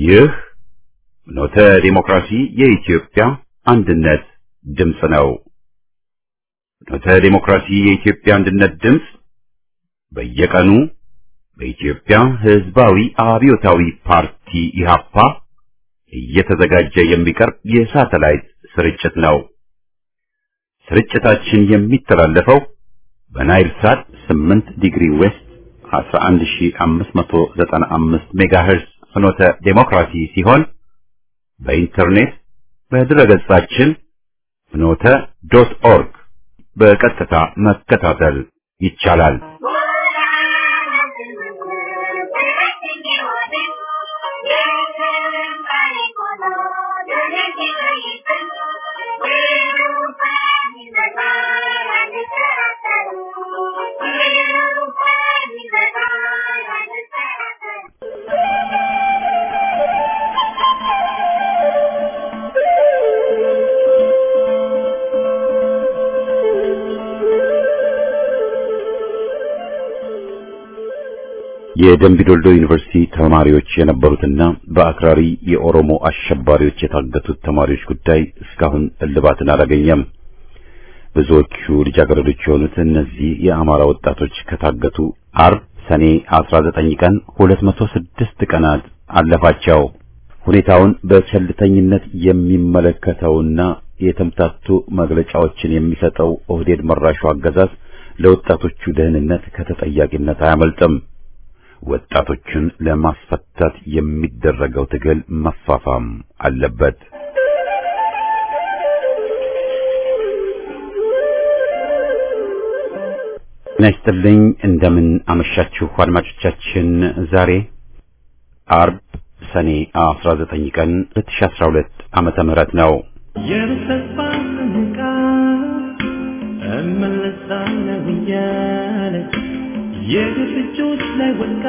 ይህ ኖተ ዲሞክራሲ የኢትዮጵያ አንድነት ድምፅ ነው። ኖተ ዲሞክራሲ የኢትዮጵያ አንድነት ድምፅ በየቀኑ በኢትዮጵያ ሕዝባዊ አብዮታዊ ፓርቲ ኢህአፓ እየተዘጋጀ የሚቀርብ የሳተላይት ስርጭት ነው። ስርጭታችን የሚተላለፈው በናይል ሳት 8 ዲግሪ ዌስት 11595 ሜጋሄርዝ ፍኖተ ዴሞክራሲ ሲሆን በኢንተርኔት በድረገጻችን ፍኖተ ዶት ኦርግ በቀጥታ መከታተል ይቻላል። የደምቢዶልዶ ዩኒቨርሲቲ ተማሪዎች የነበሩትና በአክራሪ የኦሮሞ አሸባሪዎች የታገቱት ተማሪዎች ጉዳይ እስካሁን እልባትን አላገኘም። ብዙዎቹ ልጃገረዶች የሆኑት እነዚህ የአማራ ወጣቶች ከታገቱ አርብ ሰኔ 19 ቀን 206 ቀናት አለፋቸው። ሁኔታውን በቸልተኝነት የሚመለከተውና የተምታቱ መግለጫዎችን የሚሰጠው ኦህዴድ መራሹ አገዛዝ ለወጣቶቹ ደህንነት ከተጠያቂነት አያመልጥም። ወጣቶችን ለማስፈታት የሚደረገው ትግል መፋፋም አለበት። ነስትልኝ እንደምን አመሻችሁ አድማጮቻችን። ዛሬ አርብ ሰኔ 19 ቀን 2012 ዓመተ ምህረት ነው። የተስፋ ምንቃ እመለሳለሁ እያለች የግፍ እጆች ላይ ወድቃ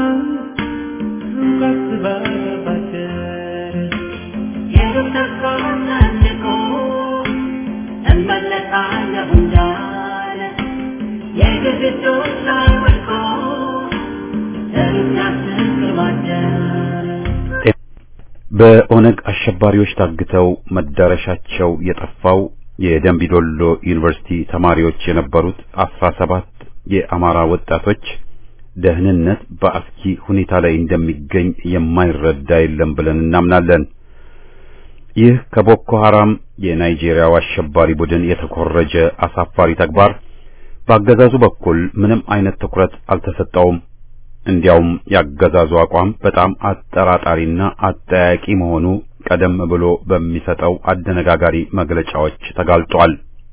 ሩቃት ባባደር የተስፋ ሰንቆ እመለሳለሁ እንዳለ የግፍ እጆች ላይ ወድቆ ሩቃት ባባደር በኦነግ አሸባሪዎች ታግተው መዳረሻቸው የጠፋው የደምቢዶሎ ዩኒቨርሲቲ ተማሪዎች የነበሩት አስራ ሰባት የአማራ ወጣቶች ደህንነት በአስኪ ሁኔታ ላይ እንደሚገኝ የማይረዳ የለም ብለን እናምናለን። ይህ ከቦኮ ሐራም የናይጄሪያው አሸባሪ ቡድን የተኮረጀ አሳፋሪ ተግባር በአገዛዙ በኩል ምንም አይነት ትኩረት አልተሰጠውም። እንዲያውም ያገዛዙ አቋም በጣም አጠራጣሪና አጠያቂ መሆኑ ቀደም ብሎ በሚሰጠው አደነጋጋሪ መግለጫዎች ተጋልጧል።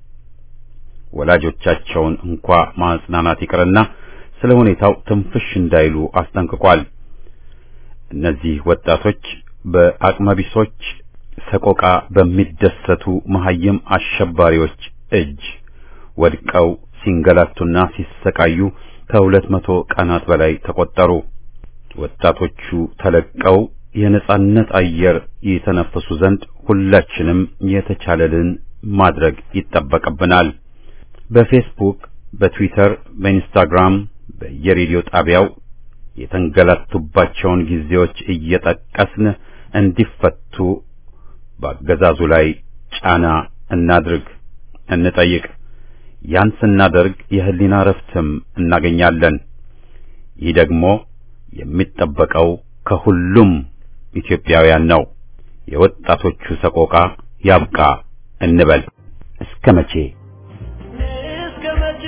ወላጆቻቸውን እንኳ ማጽናናት ይቅርና ስለ ሁኔታው ትንፍሽ እንዳይሉ አስጠንቅቋል። እነዚህ ወጣቶች በአቅመቢሶች ሰቆቃ በሚደሰቱ መሐይም አሸባሪዎች እጅ ወድቀው ሲንገላቱና ሲሰቃዩ ከሁለት መቶ ቀናት በላይ ተቆጠሩ። ወጣቶቹ ተለቀው የነጻነት አየር የተነፈሱ ዘንድ ሁላችንም የተቻለልን ማድረግ ይጠበቅብናል። በፌስቡክ፣ በትዊተር፣ በኢንስታግራም፣ በየሬዲዮ ጣቢያው የተንገላቱባቸውን ጊዜዎች እየጠቀስን እንዲፈቱ በአገዛዙ ላይ ጫና እናድርግ፣ እንጠይቅ። ያን ስናደርግ የህሊና ረፍትም እናገኛለን። ይህ ደግሞ የሚጠበቀው ከሁሉም ኢትዮጵያውያን ነው። የወጣቶቹ ሰቆቃ ያብቃ እንበል። እስከ መቼ እስከ መቼ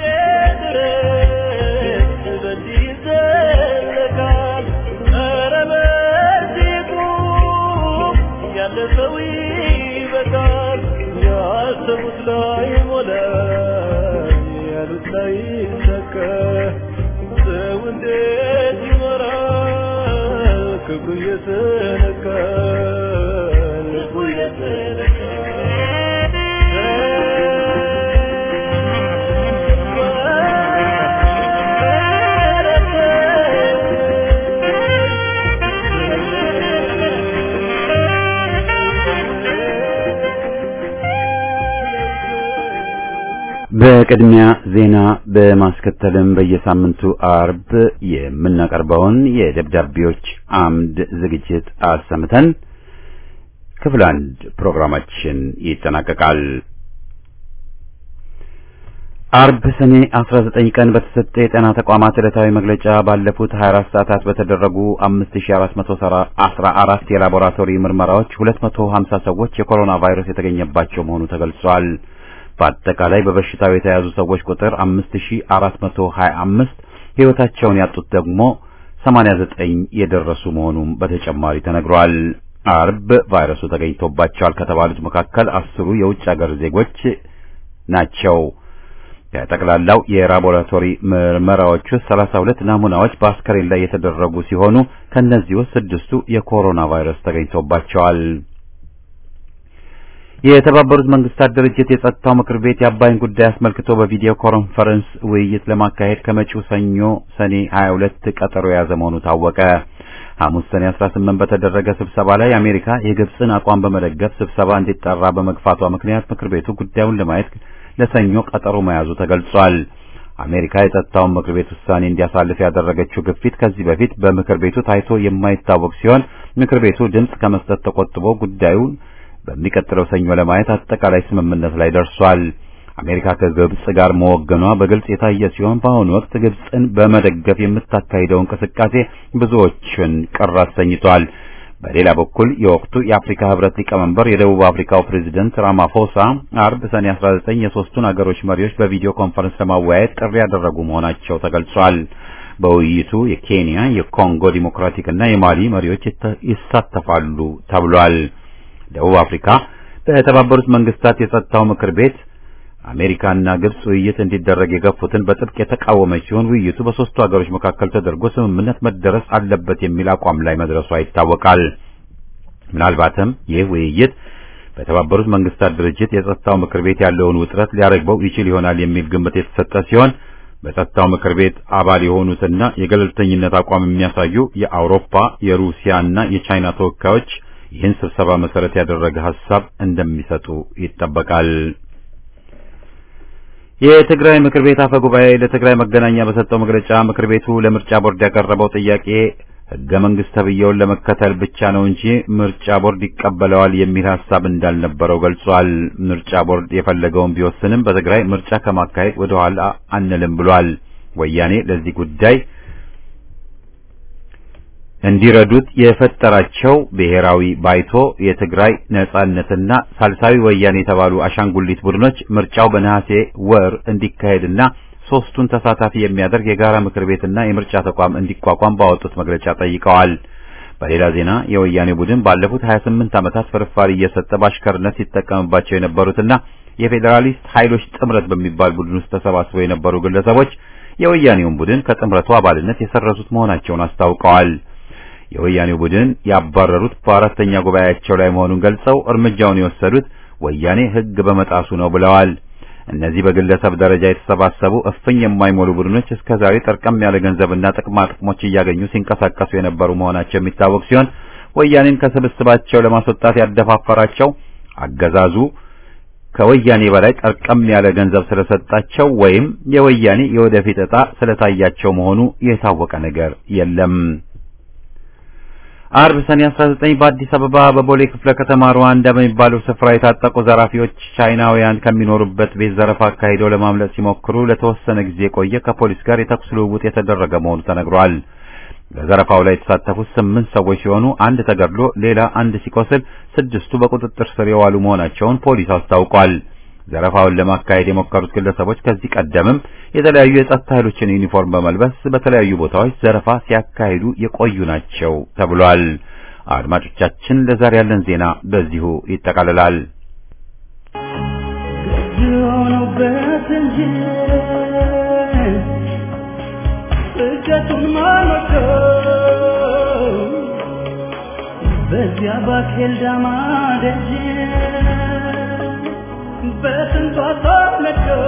ድረስ በዚህ ይዘለቃል? ኧረ በዚህ ቁም፣ ያለፈው ይበቃል። ያሰቡት ላይ ሞላ፣ ያሉት ላይ ሰከ ሰው እንዴት ይኖራል? ክብሩ እየተነካ ልቡ በቅድሚያ ዜና በማስከተልም በየሳምንቱ አርብ የምናቀርበውን የደብዳቤዎች አምድ ዝግጅት አሰምተን ክፍል አንድ ፕሮግራማችን ይጠናቀቃል። አርብ ሰኔ 19 ቀን በተሰጠ የጤና ተቋማት ዕለታዊ መግለጫ ባለፉት 24 ሰዓታት በተደረጉ 5414 የላቦራቶሪ ምርመራዎች 250 ሰዎች የኮሮና ቫይረስ የተገኘባቸው መሆኑ ተገልጿል። በአጠቃላይ በበሽታው የተያዙ ሰዎች ቁጥር 5425 ሕይወታቸውን ያጡት ደግሞ 89 የደረሱ መሆኑም በተጨማሪ ተነግሯል። አርብ ቫይረሱ ተገኝቶባቸዋል ከተባሉት መካከል አስሩ የውጭ ሀገር ዜጎች ናቸው። ከጠቅላላው የላቦራቶሪ ምርመራዎች ውስጥ 32 ናሙናዎች በአስከሬን ላይ የተደረጉ ሲሆኑ ከነዚህ ውስጥ ስድስቱ የኮሮና ቫይረስ ተገኝቶባቸዋል። የተባበሩት መንግስታት ድርጅት የጸጥታው ምክር ቤት የአባይን ጉዳይ አስመልክቶ በቪዲዮ ኮንፈረንስ ውይይት ለማካሄድ ከመጪው ሰኞ ሰኔ 22 ቀጠሮ የያዘ መሆኑ ታወቀ። ሐሙስ ሰኔ 18 በተደረገ ስብሰባ ላይ አሜሪካ የግብፅን አቋም በመደገፍ ስብሰባ እንዲጠራ በመግፋቷ ምክንያት ምክር ቤቱ ጉዳዩን ለማየት ለሰኞ ቀጠሮ መያዙ ተገልጿል። አሜሪካ የጸጥታውን ምክር ቤት ውሳኔ እንዲያሳልፍ ያደረገችው ግፊት ከዚህ በፊት በምክር ቤቱ ታይቶ የማይታወቅ ሲሆን ምክር ቤቱ ድምፅ ከመስጠት ተቆጥቦ ጉዳዩን በሚቀጥለው ሰኞ ለማየት አጠቃላይ ስምምነት ላይ ደርሷል። አሜሪካ ከግብጽ ጋር መወገኗ በግልጽ የታየ ሲሆን በአሁኑ ወቅት ግብጽን በመደገፍ የምታካሂደው እንቅስቃሴ ብዙዎችን ቅር አሰኝቷል። በሌላ በኩል የወቅቱ የአፍሪካ ህብረት ሊቀመንበር የደቡብ አፍሪካው ፕሬዝደንት ራማፎሳ አርብ ሰኔ 19 የሶስቱን አገሮች መሪዎች በቪዲዮ ኮንፈረንስ ለማወያየት ጥሪ ያደረጉ መሆናቸው ተገልጿል። በውይይቱ የኬንያ፣ የኮንጎ ዲሞክራቲክ እና የማሊ መሪዎች ይሳተፋሉ ተብሏል። ደቡብ አፍሪካ በተባበሩት መንግስታት የጸጥታው ምክር ቤት አሜሪካና ግብጽ ውይይት እንዲደረግ የገፉትን በጥብቅ የተቃወመች ሲሆን ውይይቱ በሶስቱ ሀገሮች መካከል ተደርጎ ስምምነት መደረስ አለበት የሚል አቋም ላይ መድረሷ ይታወቃል። ምናልባትም ይህ ውይይት በተባበሩት መንግስታት ድርጅት የጸጥታው ምክር ቤት ያለውን ውጥረት ሊያረግበው ይችል ይሆናል የሚል ግምት የተሰጠ ሲሆን በጸጥታው ምክር ቤት አባል የሆኑትና የገለልተኝነት አቋም የሚያሳዩ የአውሮፓ የሩሲያና የቻይና ተወካዮች ይህን ስብሰባ መሰረት ያደረገ ሐሳብ እንደሚሰጡ ይጠበቃል። የትግራይ ምክር ቤት አፈ ጉባኤ ለትግራይ መገናኛ በሰጠው መግለጫ ምክር ቤቱ ለምርጫ ቦርድ ያቀረበው ጥያቄ ሕገ መንግስት ተብዬውን ለመከተል ብቻ ነው እንጂ ምርጫ ቦርድ ይቀበለዋል የሚል ሐሳብ እንዳልነበረው ገልጿል። ምርጫ ቦርድ የፈለገውን ቢወስንም በትግራይ ምርጫ ከማካሄድ ወደ ኋላ አንልም ብሏል። ወያኔ ለዚህ ጉዳይ እንዲረዱት የፈጠራቸው ብሔራዊ ባይቶ የትግራይ ነጻነትና ሳልሳዊ ወያኔ የተባሉ አሻንጉሊት ቡድኖች ምርጫው በነሐሴ ወር እንዲካሄድና ሶስቱን ተሳታፊ የሚያደርግ የጋራ ምክር ቤትና የምርጫ ተቋም እንዲቋቋም ባወጡት መግለጫ ጠይቀዋል። በሌላ ዜና የወያኔ ቡድን ባለፉት 28 ዓመታት ፍርፋሪ እየሰጠ በአሽከርነት ሲጠቀምባቸው የነበሩትና የፌዴራሊስት ኃይሎች ጥምረት በሚባል ቡድን ውስጥ ተሰባስበው የነበሩ ግለሰቦች የወያኔውን ቡድን ከጥምረቱ አባልነት የሰረዙት መሆናቸውን አስታውቀዋል። የወያኔው ቡድን ያባረሩት በአራተኛ ጉባኤያቸው ላይ መሆኑን ገልጸው እርምጃውን የወሰዱት ወያኔ ሕግ በመጣሱ ነው ብለዋል። እነዚህ በግለሰብ ደረጃ የተሰባሰቡ እፍኝ የማይሞሉ ቡድኖች እስከዛሬ ጠርቀም ያለ ገንዘብና ጥቅማ ጥቅሞች እያገኙ ሲንቀሳቀሱ የነበሩ መሆናቸው የሚታወቅ ሲሆን ወያኔን ከስብስባቸው ለማስወጣት ያደፋፈራቸው አገዛዙ ከወያኔ በላይ ጠርቀም ያለ ገንዘብ ስለሰጣቸው ወይም የወያኔ የወደፊት ዕጣ ስለታያቸው መሆኑ የታወቀ ነገር የለም። አርብ ሰኔ 19 በአዲስ አበባ በቦሌ ክፍለ ከተማ ሩዋንዳ በሚባለው ስፍራ የታጠቁ ዘራፊዎች ቻይናውያን ከሚኖሩበት ቤት ዘረፋ አካሂደው ለማምለጥ ሲሞክሩ ለተወሰነ ጊዜ የቆየ ከፖሊስ ጋር የተኩስ ልውውጥ የተደረገ መሆኑ ተነግሯል። በዘረፋው ላይ የተሳተፉት ስምንት ሰዎች ሲሆኑ አንድ ተገድሎ ሌላ አንድ ሲቆስል ስድስቱ በቁጥጥር ስር የዋሉ መሆናቸውን ፖሊስ አስታውቋል። ዘረፋውን ለማካሄድ የሞከሩት ግለሰቦች ከዚህ ቀደምም የተለያዩ የጸጥታ ኃይሎችን ዩኒፎርም በመልበስ በተለያዩ ቦታዎች ዘረፋ ሲያካሂዱ የቆዩ ናቸው ተብሏል። አድማጮቻችን፣ ለዛሬ ያለን ዜና በዚሁ ይጠቃልላል። የሆነበት እንጂ እጀቱን ማመከው በዚያ ባኬልዳማ ደጅ በስንቷ ታነቀው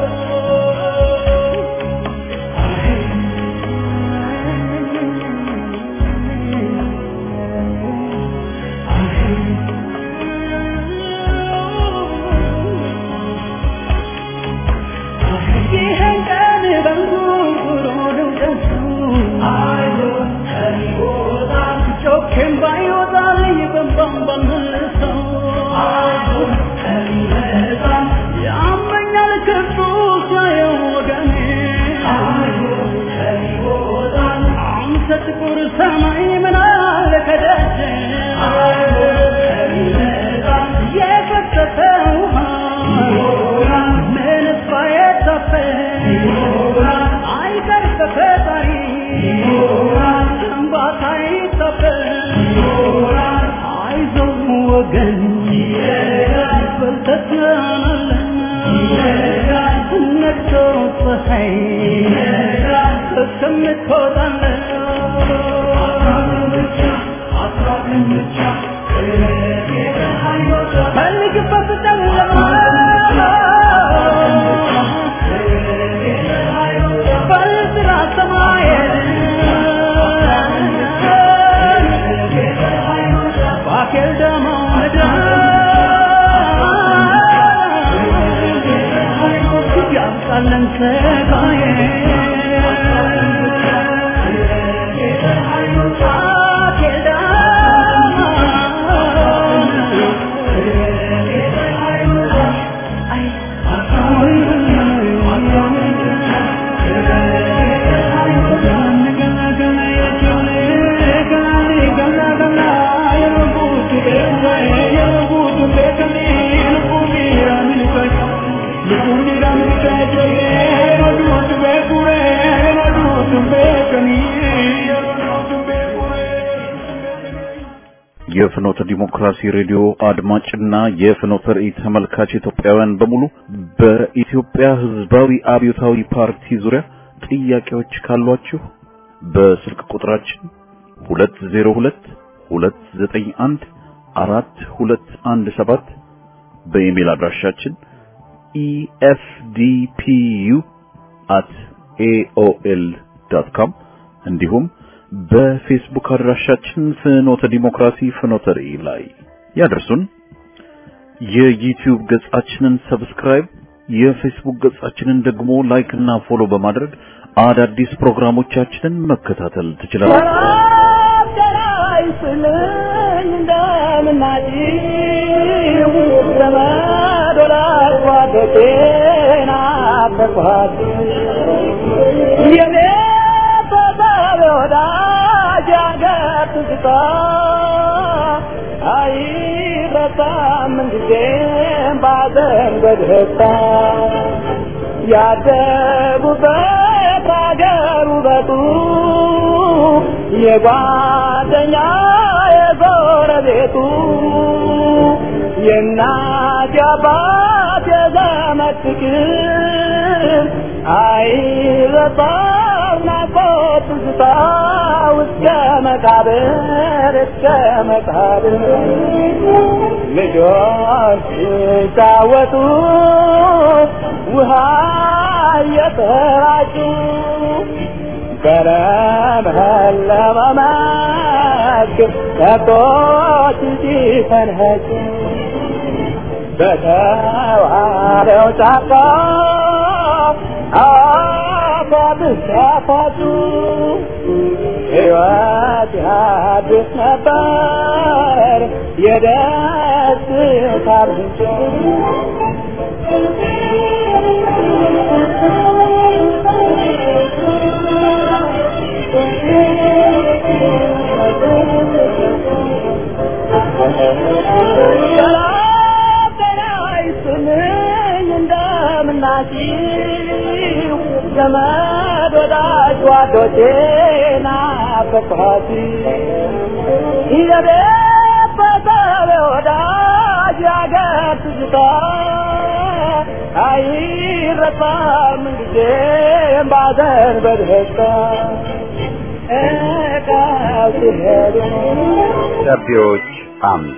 አይቀር በፈጣሪ ሰንባት አይጠበቅ አይዞህ ወገን በርተህ ትሆናለህ ነግቶ ፀሐይ እስከምትወጣለህ ፈልግበት ጨለማ በጥራ ሰማየን ባኬል ደሞ ምድር ያምጣለን ሰጋዬ ባኬል የፍኖተ ዲሞክራሲ ሬዲዮ አድማጭና የፍኖተ ራእይ ተመልካች ኢትዮጵያውያን በሙሉ በኢትዮጵያ ሕዝባዊ አብዮታዊ ፓርቲ ዙሪያ ጥያቄዎች ካሏችሁ በስልክ ቁጥራችን 202 291 4217 በኢሜል አድራሻችን efdpu@aol.com እንዲሁም በፌስቡክ አድራሻችን ፍኖተ ዲሞክራሲ ፍኖተ ራእይ ላይ ያደርሱን። የዩቲዩብ ገጻችንን ሰብስክራይብ፣ የፌስቡክ ገጻችንን ደግሞ ላይክ እና ፎሎ በማድረግ አዳዲስ ፕሮግራሞቻችንን መከታተል ትችላላችሁ። ያደጉበት አገር ውበቱ የጓደኛ የጎረቤቱ የእናት የአባት የዘመድ ፍቅር አይረሳም ናፍቆት ትዝታ እስከ መቃብር እስከ መቃብር ልጆች ሲጫወቱ ውሃ እየተራጩ በለመለመ መስክ ከብቶች ሲፈንኸጩ በተዋበው ጫካ አፏብስ ያፋጩ ሕይወት ያድስ ነበር የደስታ ምንጭ ሰላም ጤና ይስጥልኝ እንደምናችሁ ዘመድ ወዳጅ ጓዶቼ ናፈቅኋት የቤት በሰብ ወዳጅ ያገር ትዝታ አይረሳም ጊዜም ባዘን በደስታ እቃው ሲሄዱ ደብዳቤዎች አምድ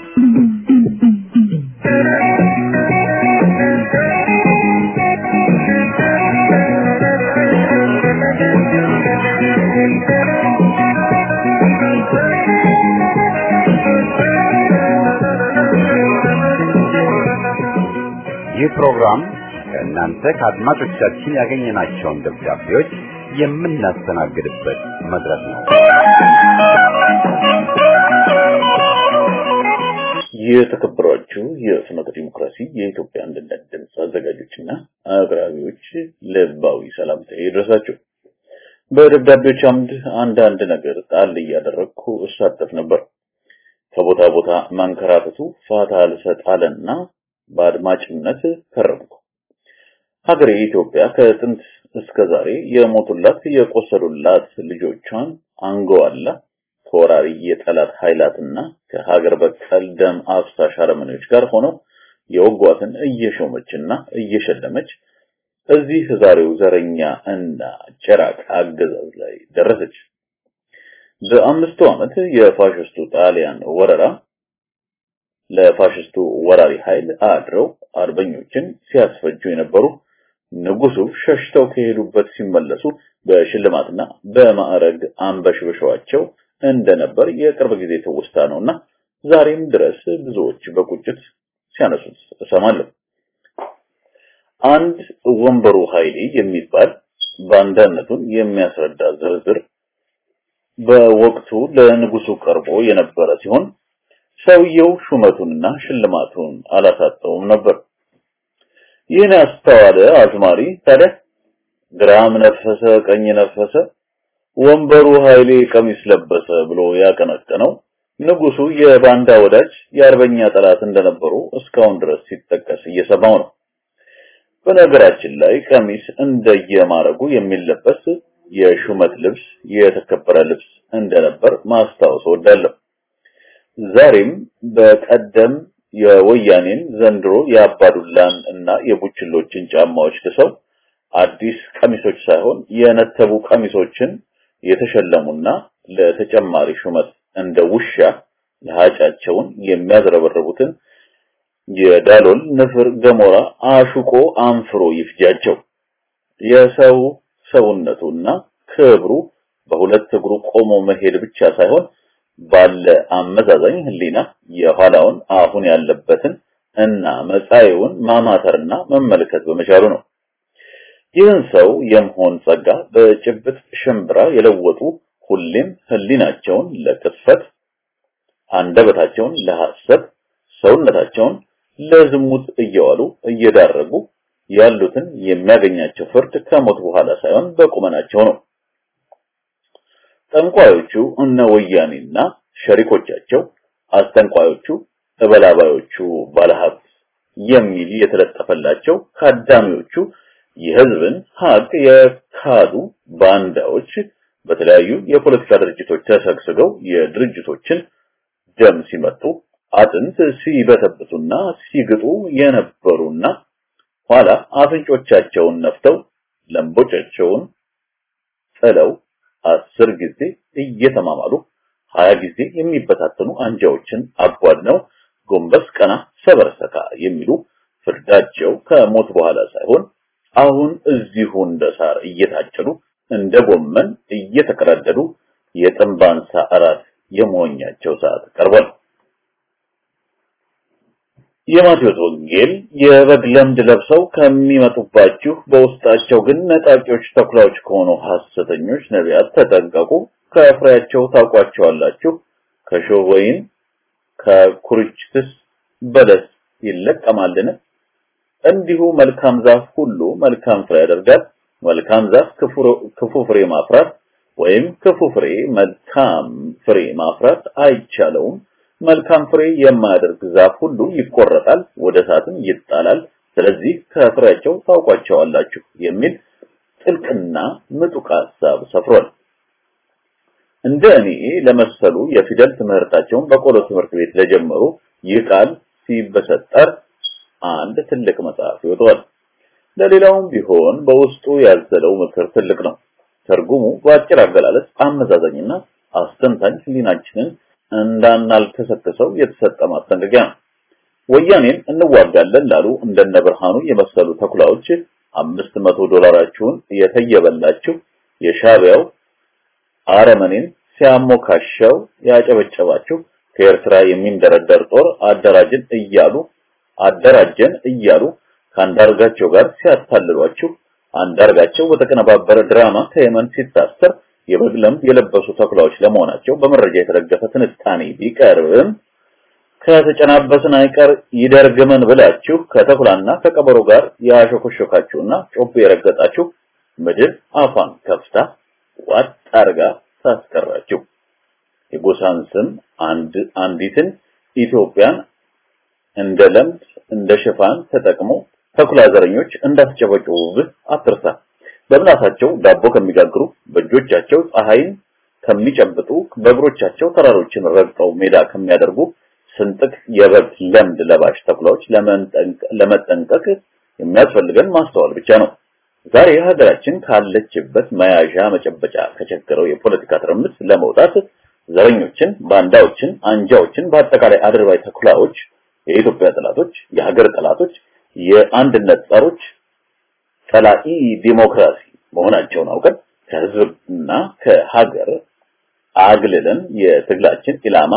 ይህ ፕሮግራም ከእናንተ ከአድማጮቻችን ያገኘናቸውን ደብዳቤዎች የምናስተናግድበት መድረክ ነው። የተከበራችሁ የፍኖተ ዲሞክራሲ የኢትዮጵያ አንድነት ድምፅ አዘጋጆችና አቅራቢዎች ልባዊ ሰላምታ ይድረሳችሁ። በደብዳቤዎች አምድ አንዳንድ ነገር ጣል እያደረግኩ እሳተፍ ነበር። ከቦታ ቦታ መንከራተቱ ፋታ አልሰጥ አለና በአድማጭነት ከረምኩ። ሀገሬ ኢትዮጵያ ከጥንት እስከ ዛሬ የሞቱላት የቆሰሉላት ልጆቿን አንገዋላ ከወራሪ የጠላት ኃይላትና ከሀገር በቀል ደም አፍሳሽ አረመኔዎች ጋር ሆነው የወጓትን እየሾመችና እየሸለመች እዚህ ዛሬው ዘረኛ እና ጭራቅ አገዛዝ ላይ ደረሰች። በአምስቱ ዓመት የፋሽስቱ ጣሊያን ወረራ ለፋሽስቱ ወራሪ ኃይል አድረው አርበኞችን ሲያስፈጁ የነበሩ ንጉሱ ሸሽተው ከሄዱበት ሲመለሱ በሽልማትና በማዕረግ አንበሽብሸዋቸው እንደነበር የቅርብ ጊዜ ትውስታ ነውና ዛሬም ድረስ ብዙዎች በቁጭት ሲያነሱት እሰማለሁ። አንድ ወንበሩ ኃይሌ የሚባል ባንዳነቱን የሚያስረዳ ዝርዝር በወቅቱ ለንጉሱ ቀርቦ የነበረ ሲሆን ሰውየው ሹመቱንና ሽልማቱን አላሳጠውም ነበር። ይህን ያስተዋለ አዝማሪ ታዲያ ግራም ነፈሰ ቀኝ ነፈሰ ወንበሩ ኃይሌ ቀሚስ ለበሰ ብሎ ያቀነቀነው ንጉሱ የባንዳ ወዳጅ የአርበኛ ጠላት እንደነበሩ እስካሁን ድረስ ሲጠቀስ እየሰማው ነው። በነገራችን ላይ ቀሚስ እንደየማረጉ የሚለበስ የሹመት ልብስ የተከበረ ልብስ እንደነበር ማስታወስ ወዳለሁ። ዛሬም በቀደም የወያኔን ዘንድሮ የአባዱላን እና የቡችሎችን ጫማዎች ልሰው አዲስ ቀሚሶች ሳይሆን የነተቡ ቀሚሶችን የተሸለሙና ለተጨማሪ ሹመት እንደ ውሻ ለሃጫቸውን የሚያዝረበርቡትን የዳሎል ንፍር ገሞራ አሹቆ አንፍሮ ይፍጃቸው። የሰው ሰውነቱና ክብሩ በሁለት እግሩ ቆሞ መሄድ ብቻ ሳይሆን ባለ አመዛዛኝ ህሊና የኋላውን አሁን ያለበትን እና መጻኤውን ማማተርና መመልከት በመቻሉ ነው። ይህን ሰው የመሆን ጸጋ በጭብጥ ሽምብራ የለወጡ ሁሌም ህሊናቸውን ለቅስፈት፣ አንደበታቸውን ለሐሰት፣ ሰውነታቸውን ለዝሙት እየዋሉ እየዳረጉ ያሉትን የሚያገኛቸው ፍርድ ከሞት በኋላ ሳይሆን በቁመናቸው ነው። ጠንቋዮቹ እነ ወያኔና ሸሪኮቻቸው፣ አስጠንቋዮቹ እበላባዮቹ ባለሀብት የሚል የተለጠፈላቸው ካዳሚዎቹ የህዝብን ሀቅ የካዱ ባንዳዎች በተለያዩ የፖለቲካ ድርጅቶች ተሰግስገው የድርጅቶችን ደም ሲመጡ አጥንት ሲበተብቱና ሲግጡ የነበሩና ኋላ አፍንጮቻቸውን ነፍተው ለምቦቻቸውን ጥለው አስር ጊዜ እየተማማሉ ሀያ ጊዜ የሚበታተኑ አንጃዎችን አቧድነው ጎንበስ ቀና ሰበርሰካ የሚሉ ፍርዳቸው ከሞት በኋላ ሳይሆን አሁን እዚሁ እንደ ሳር እየታጨዱ እንደ ጎመን እየተቀረደዱ የጥንባንሳ እራት የመሆኛቸው ሰዓት ቀርቧል። የማቴዎስ ወንጌል የበግ ለምድ ለብሰው ከሚመጡባችሁ በውስጣቸው ግን ነጣቂዎች ተኩላዎች ከሆኑ ሐሰተኞች ነቢያት ተጠንቀቁ፣ ከፍሬያቸው ታውቋቸዋላችሁ። ከሾህ ወይን ከኩርችትስ በለስ ይለቀማልን? እንዲሁ መልካም ዛፍ ሁሉ መልካም ፍሬ ያደርጋል። መልካም ዛፍ ክፉ ፍሬ ማፍራት ወይም ክፉ ፍሬ መልካም ፍሬ ማፍራት አይቻለውም። መልካም ፍሬ የማያደርግ ዛፍ ሁሉ ይቆረጣል፣ ወደ እሳትም ይጣላል። ስለዚህ ከፍሬያቸው ታውቋቸዋላችሁ የሚል ጥልቅና ምጡቅ ሐሳብ ሰፍሯል። እንደ እኔ ለመሰሉ የፊደል ትምህርታቸውን በቆሎ ትምህርት ቤት ለጀመሩ ይህ ቃል ሲበሰጠር አንድ ትልቅ መጽሐፍ ይወጣል። ለሌላውም ቢሆን በውስጡ ያዘለው ምክር ትልቅ ነው። ትርጉሙ በአጭር አገላለጽ አመዛዛኝና አስተንታኝ ህሊናችንን እንዳናልከሰከሰው የተሰጠ ማስጠንቀቂያ ነው። ወያኔን እንዋጋለን ላሉ እንደነ ብርሃኑ የመሰሉ ተኩላዎች አምስት መቶ ዶላራችሁን የተየበላችሁ የሻቢያው አረመኔን ሲያሞካሸው ያጨበጨባችሁ ከኤርትራ የሚንደረደር ጦር አደራጅን እያሉ አደራጀን እያሉ ከአንዳርጋቸው ጋር ሲያታልሏችሁ አንዳርጋቸው በተቀነባበረ ድራማ ከየመን ሲታሰር የበግ ለምድ የለበሱ ተኩላዎች ለመሆናቸው በመረጃ የተደገፈ ትንታኔ ቢቀርብም ከተጨናበስን አይቀር ይደርግመን ብላችሁ ከተኩላና ከቀበሮ ጋር ያሾኮሾካችሁና ጮቤ የረገጣችሁ ምድር አፏን ከፍታ ዋጥ አርጋ ታስቀራችሁ። የጎሳን ስም አንድ አንዲትን ኢትዮጵያን እንደ ለምድ እንደ ሽፋን ተጠቅሞ ተኩላ ዘረኞች እንዳስጨበጨቡብህ አትርሳ። በምላሳቸው ዳቦ ከሚጋግሩ፣ በእጆቻቸው ፀሐይን ከሚጨብጡ፣ በእግሮቻቸው ተራሮችን ረግጠው ሜዳ ከሚያደርጉ ስንጥቅ የበግ ለምድ ለባሽ ተኩላዎች ለመጠንቀቅ የሚያስፈልገን ማስተዋል ብቻ ነው። ዛሬ ሀገራችን ካለችበት መያዣ መጨበጫ ከቸገረው የፖለቲካ ትርምስ ለመውጣት ዘረኞችን፣ ባንዳዎችን፣ አንጃዎችን በአጠቃላይ አድርባይ ተኩላዎች የኢትዮጵያ ጠላቶች፣ የሀገር ጠላቶች፣ የአንድነት ጸሮች፣ ጠላኢ ዲሞክራሲ መሆናቸውን አውቀን ከህዝብና ከሀገር አግልለን የትግላችን ኢላማ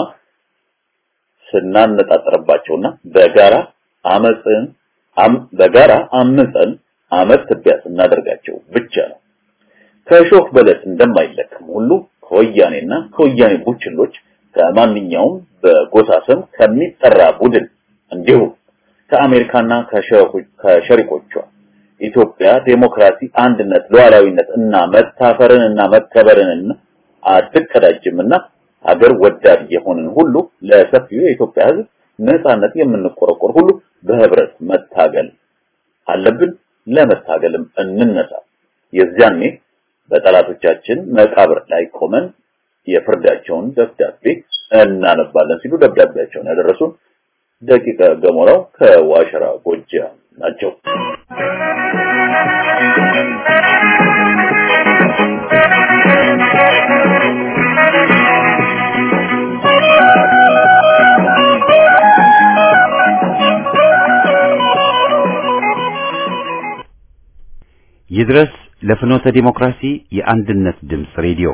ስናነጣጠርባቸውና በጋራ አመፅን በጋራ አምፀን አመት ትቢያ ስናደርጋቸው ብቻ ነው። ከእሾህ በለስ እንደማይለቅም ሁሉ ከወያኔና ከወያኔ ቡችሎች ከማንኛውም በጎሳ ስም ከሚጠራ ቡድን እንዲሁም ከአሜሪካና ከሸሪኮቿ ኢትዮጵያ ዴሞክራሲ፣ አንድነት፣ ሉዓላዊነት እና መታፈርን እና መከበርን አትቀዳጅምና ሀገር ወዳድ የሆንን ሁሉ ለሰፊው የኢትዮጵያ ሕዝብ ነፃነት የምንቆረቆር ሁሉ በህብረት መታገል አለብን። ለመታገልም እንነሳ። የዚያኔ በጠላቶቻችን መቃብር ላይ ቆመን የፍርዳቸውን ደብዳቤ እናነባለን ሲሉ ደብዳቤያቸውን ያደረሱን ደቂቀ ገሞራው ከዋሸራ ጎጃም ናቸው። ይድረስ ለፍኖተ ዲሞክራሲ የአንድነት ድምፅ ሬዲዮ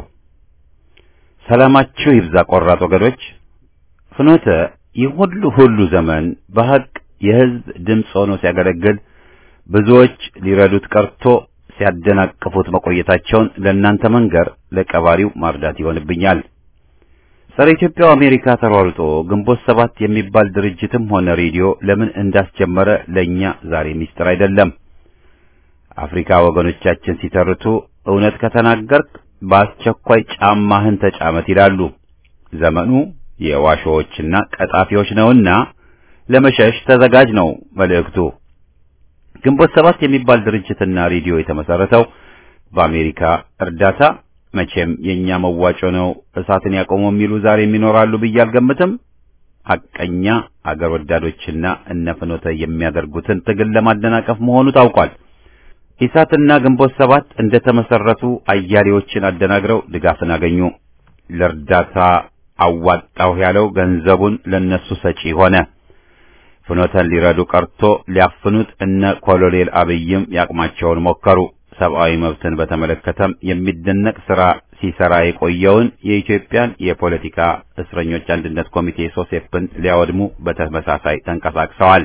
ሰላማችሁ ይብዛ ቆራጥ ወገኖች። ፍኖተ ይህ ሁሉ ሁሉ ዘመን በሐቅ የህዝብ ድምፅ ሆኖ ሲያገለግል ብዙዎች ሊረዱት ቀርቶ ሲያደናቅፉት መቆየታቸውን ለእናንተ መንገር ለቀባሪው ማርዳት ይሆንብኛል። ጸረ ኢትዮጵያው አሜሪካ ተሯሩጦ ግንቦት ሰባት የሚባል ድርጅትም ሆነ ሬዲዮ ለምን እንዳስጀመረ ለእኛ ዛሬ ሚስጥር አይደለም። አፍሪካ ወገኖቻችን ሲተርቱ እውነት ከተናገርክ በአስቸኳይ ጫማህን ተጫመት ይላሉ። ዘመኑ የዋሾዎችና ቀጣፊዎች ነውና ለመሸሽ ተዘጋጅ ነው መልእክቱ። ግንቦት ሰባት የሚባል ድርጅትና ሬዲዮ የተመሰረተው በአሜሪካ እርዳታ መቼም የኛ መዋጮ ነው እሳትን ያቆሙ የሚሉ ዛሬም ይኖራሉ ብዬ አልገምትም። ሐቀኛ አገር ወዳዶችና እነ ፍኖተ የሚያደርጉትን ትግል ለማደናቀፍ መሆኑ ታውቋል። ኢሳትና ግንቦት ሰባት እንደተመሰረቱ አያሌዎችን አደናግረው ድጋፍን አገኙ። ለእርዳታ አዋጣሁ ያለው ገንዘቡን ለነሱ ሰጪ ሆነ። ፍኖተን ሊረዱ ቀርቶ ሊያፍኑት እነ ኮሎኔል አብይም ያቅማቸውን ሞከሩ። ሰብአዊ መብትን በተመለከተም የሚደነቅ ሥራ ሲሰራ የቆየውን የኢትዮጵያን የፖለቲካ እስረኞች አንድነት ኮሚቴ ሶሴፕን ሊያወድሙ በተመሳሳይ ተንቀሳቅሰዋል።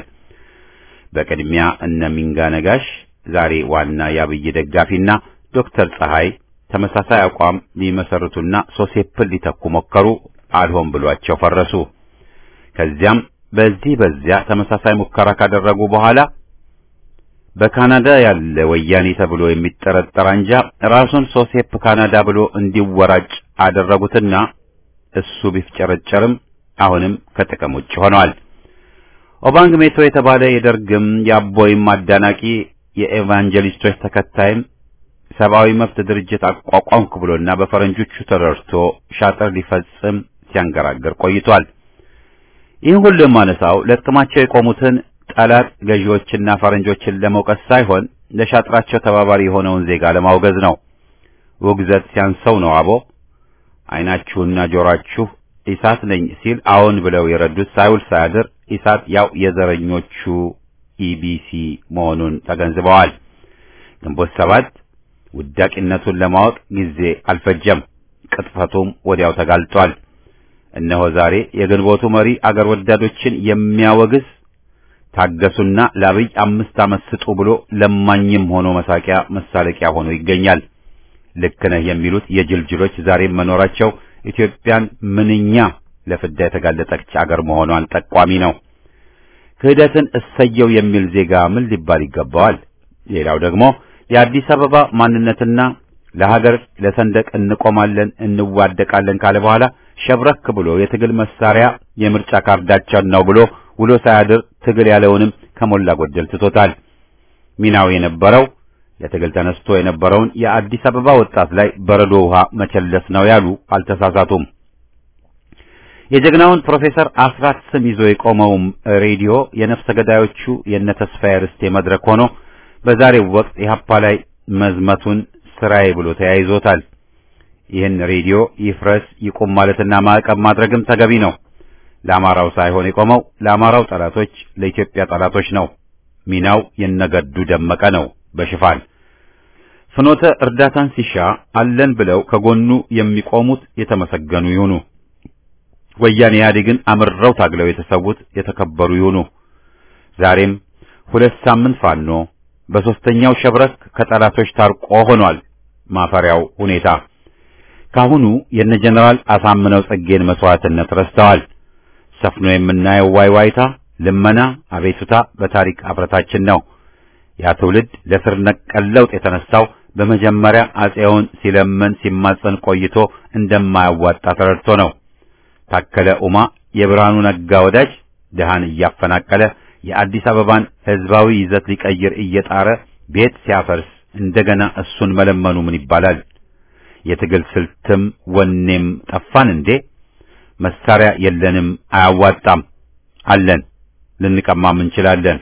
በቅድሚያ እነ ሚንጋ ነጋሽ ዛሬ ዋና የአብይ ደጋፊና ዶክተር ፀሐይ ተመሳሳይ አቋም ሊመሰርቱና ሶሴፕን ሊተኩ ሞከሩ። አልሆን ብሏቸው ፈረሱ። ከዚያም በዚህ በዚያ ተመሳሳይ ሙከራ ካደረጉ በኋላ በካናዳ ያለ ወያኔ ተብሎ የሚጠረጠር አንጃ ራሱን ሶሴፕ ካናዳ ብሎ እንዲወራጭ አደረጉትና እሱ ቢፍጨረጨርም አሁንም ከጥቅም ውጭ ሆነዋል። ኦባንግ ሜቶ የተባለ የደርግም የአቦይም አዳናቂ የኤቫንጀሊስቶች ተከታይም ሰብአዊ መብት ድርጅት አቋቋምኩ ብሎና በፈረንጆቹ ተደርቶ ሻጥር ሊፈጽም ሲያንገራገር ቆይቷል። ይህን ሁሉ የማነሳው ለጥቅማቸው የቆሙትን ጠላት ገዢዎችና ፈረንጆችን ለመውቀስ ሳይሆን ለሻጥራቸው ተባባሪ የሆነውን ዜጋ ለማውገዝ ነው። ውግዘት ሲያንሰው ነው አቦ ዓይናችሁና ጆሮአችሁ ኢሳት ነኝ ሲል አዎን ብለው የረዱት ሳይውል ሳያድር ኢሳት ያው የዘረኞቹ ኢቢሲ መሆኑን ተገንዝበዋል። ግንቦት ሰባት ውዳቂነቱን ለማወቅ ጊዜ አልፈጀም። ቅጥፈቱም ወዲያው ተጋልጧል። እነሆ ዛሬ የግንቦቱ መሪ አገር ወዳዶችን የሚያወግዝ ታገሱና ለአብይ አምስት ዓመት ስጡ ብሎ ለማኝም ሆኖ መሳቂያ መሳለቂያ ሆኖ ይገኛል። ልክ ነህ የሚሉት የጅልጅሎች ዛሬም መኖራቸው ኢትዮጵያን ምንኛ ለፍዳ የተጋለጠች አገር መሆኗን ጠቋሚ ነው። ክህደትን እሰየው የሚል ዜጋ ምን ሊባል ይገባዋል? ሌላው ደግሞ የአዲስ አበባ ማንነትና ለሀገር ለሰንደቅ እንቆማለን እንዋደቃለን ካለ በኋላ ሸብረክ ብሎ የትግል መሳሪያ የምርጫ ካርዳችን ነው ብሎ ውሎ ሳያድር ትግል ያለውንም ከሞላ ጎደል ትቶታል። ሚናው የነበረው ለትግል ተነስቶ የነበረውን የአዲስ አበባ ወጣት ላይ በረዶ ውሃ መቸለስ ነው ያሉ አልተሳሳቱም። የጀግናውን ፕሮፌሰር አስራት ስም ይዞ የቆመውም ሬዲዮ የነፍሰ ገዳዮቹ የነ ተስፋዬ ርስቴ መድረክ ሆኖ በዛሬው ወቅት ኢህአፓ ላይ መዝመቱን ስራዬ ብሎ ተያይዞታል። ይህን ሬዲዮ ይፍረስ ይቁም ማለትና ማዕቀብ ማድረግም ተገቢ ነው። ለአማራው ሳይሆን የቆመው ለአማራው ጠላቶች፣ ለኢትዮጵያ ጠላቶች ነው። ሚናው የነገዱ ደመቀ ነው። በሽፋን ፍኖተ እርዳታን ሲሻ አለን ብለው ከጎኑ የሚቆሙት የተመሰገኑ ይሁኑ። ወያኔ ኢህአዴግን አምርረው ታግለው የተሰዉት የተከበሩ ይሁኑ። ዛሬም ሁለት ሳምንት ፋኖ በሶስተኛው ሸብረክ ከጠላቶች ታርቆ ሆኗል። ማፈሪያው ሁኔታ ካሁኑ የነ ጀነራል አሳምነው ጽጌን መስዋዕትነት ረስተዋል። ሰፍኖ የምናየው ዋይዋይታ፣ ልመና፣ አቤቱታ በታሪክ አፍረታችን ነው። ያ ትውልድ ለስር ነቀል ለውጥ የተነሳው በመጀመሪያ አጼውን ሲለምን ሲማጸን ቆይቶ እንደማያዋጣ ተረድቶ ነው። ታከለ ኡማ የብርሃኑ ነጋ ወዳጅ ድሃን እያፈናቀለ የአዲስ አበባን ህዝባዊ ይዘት ሊቀይር እየጣረ ቤት ሲያፈርስ እንደገና እሱን መለመኑ ምን ይባላል? የትግል ስልትም ወኔም ጠፋን እንዴ? መሳሪያ የለንም፣ አያዋጣም። አለን፣ ልንቀማም እንችላለን።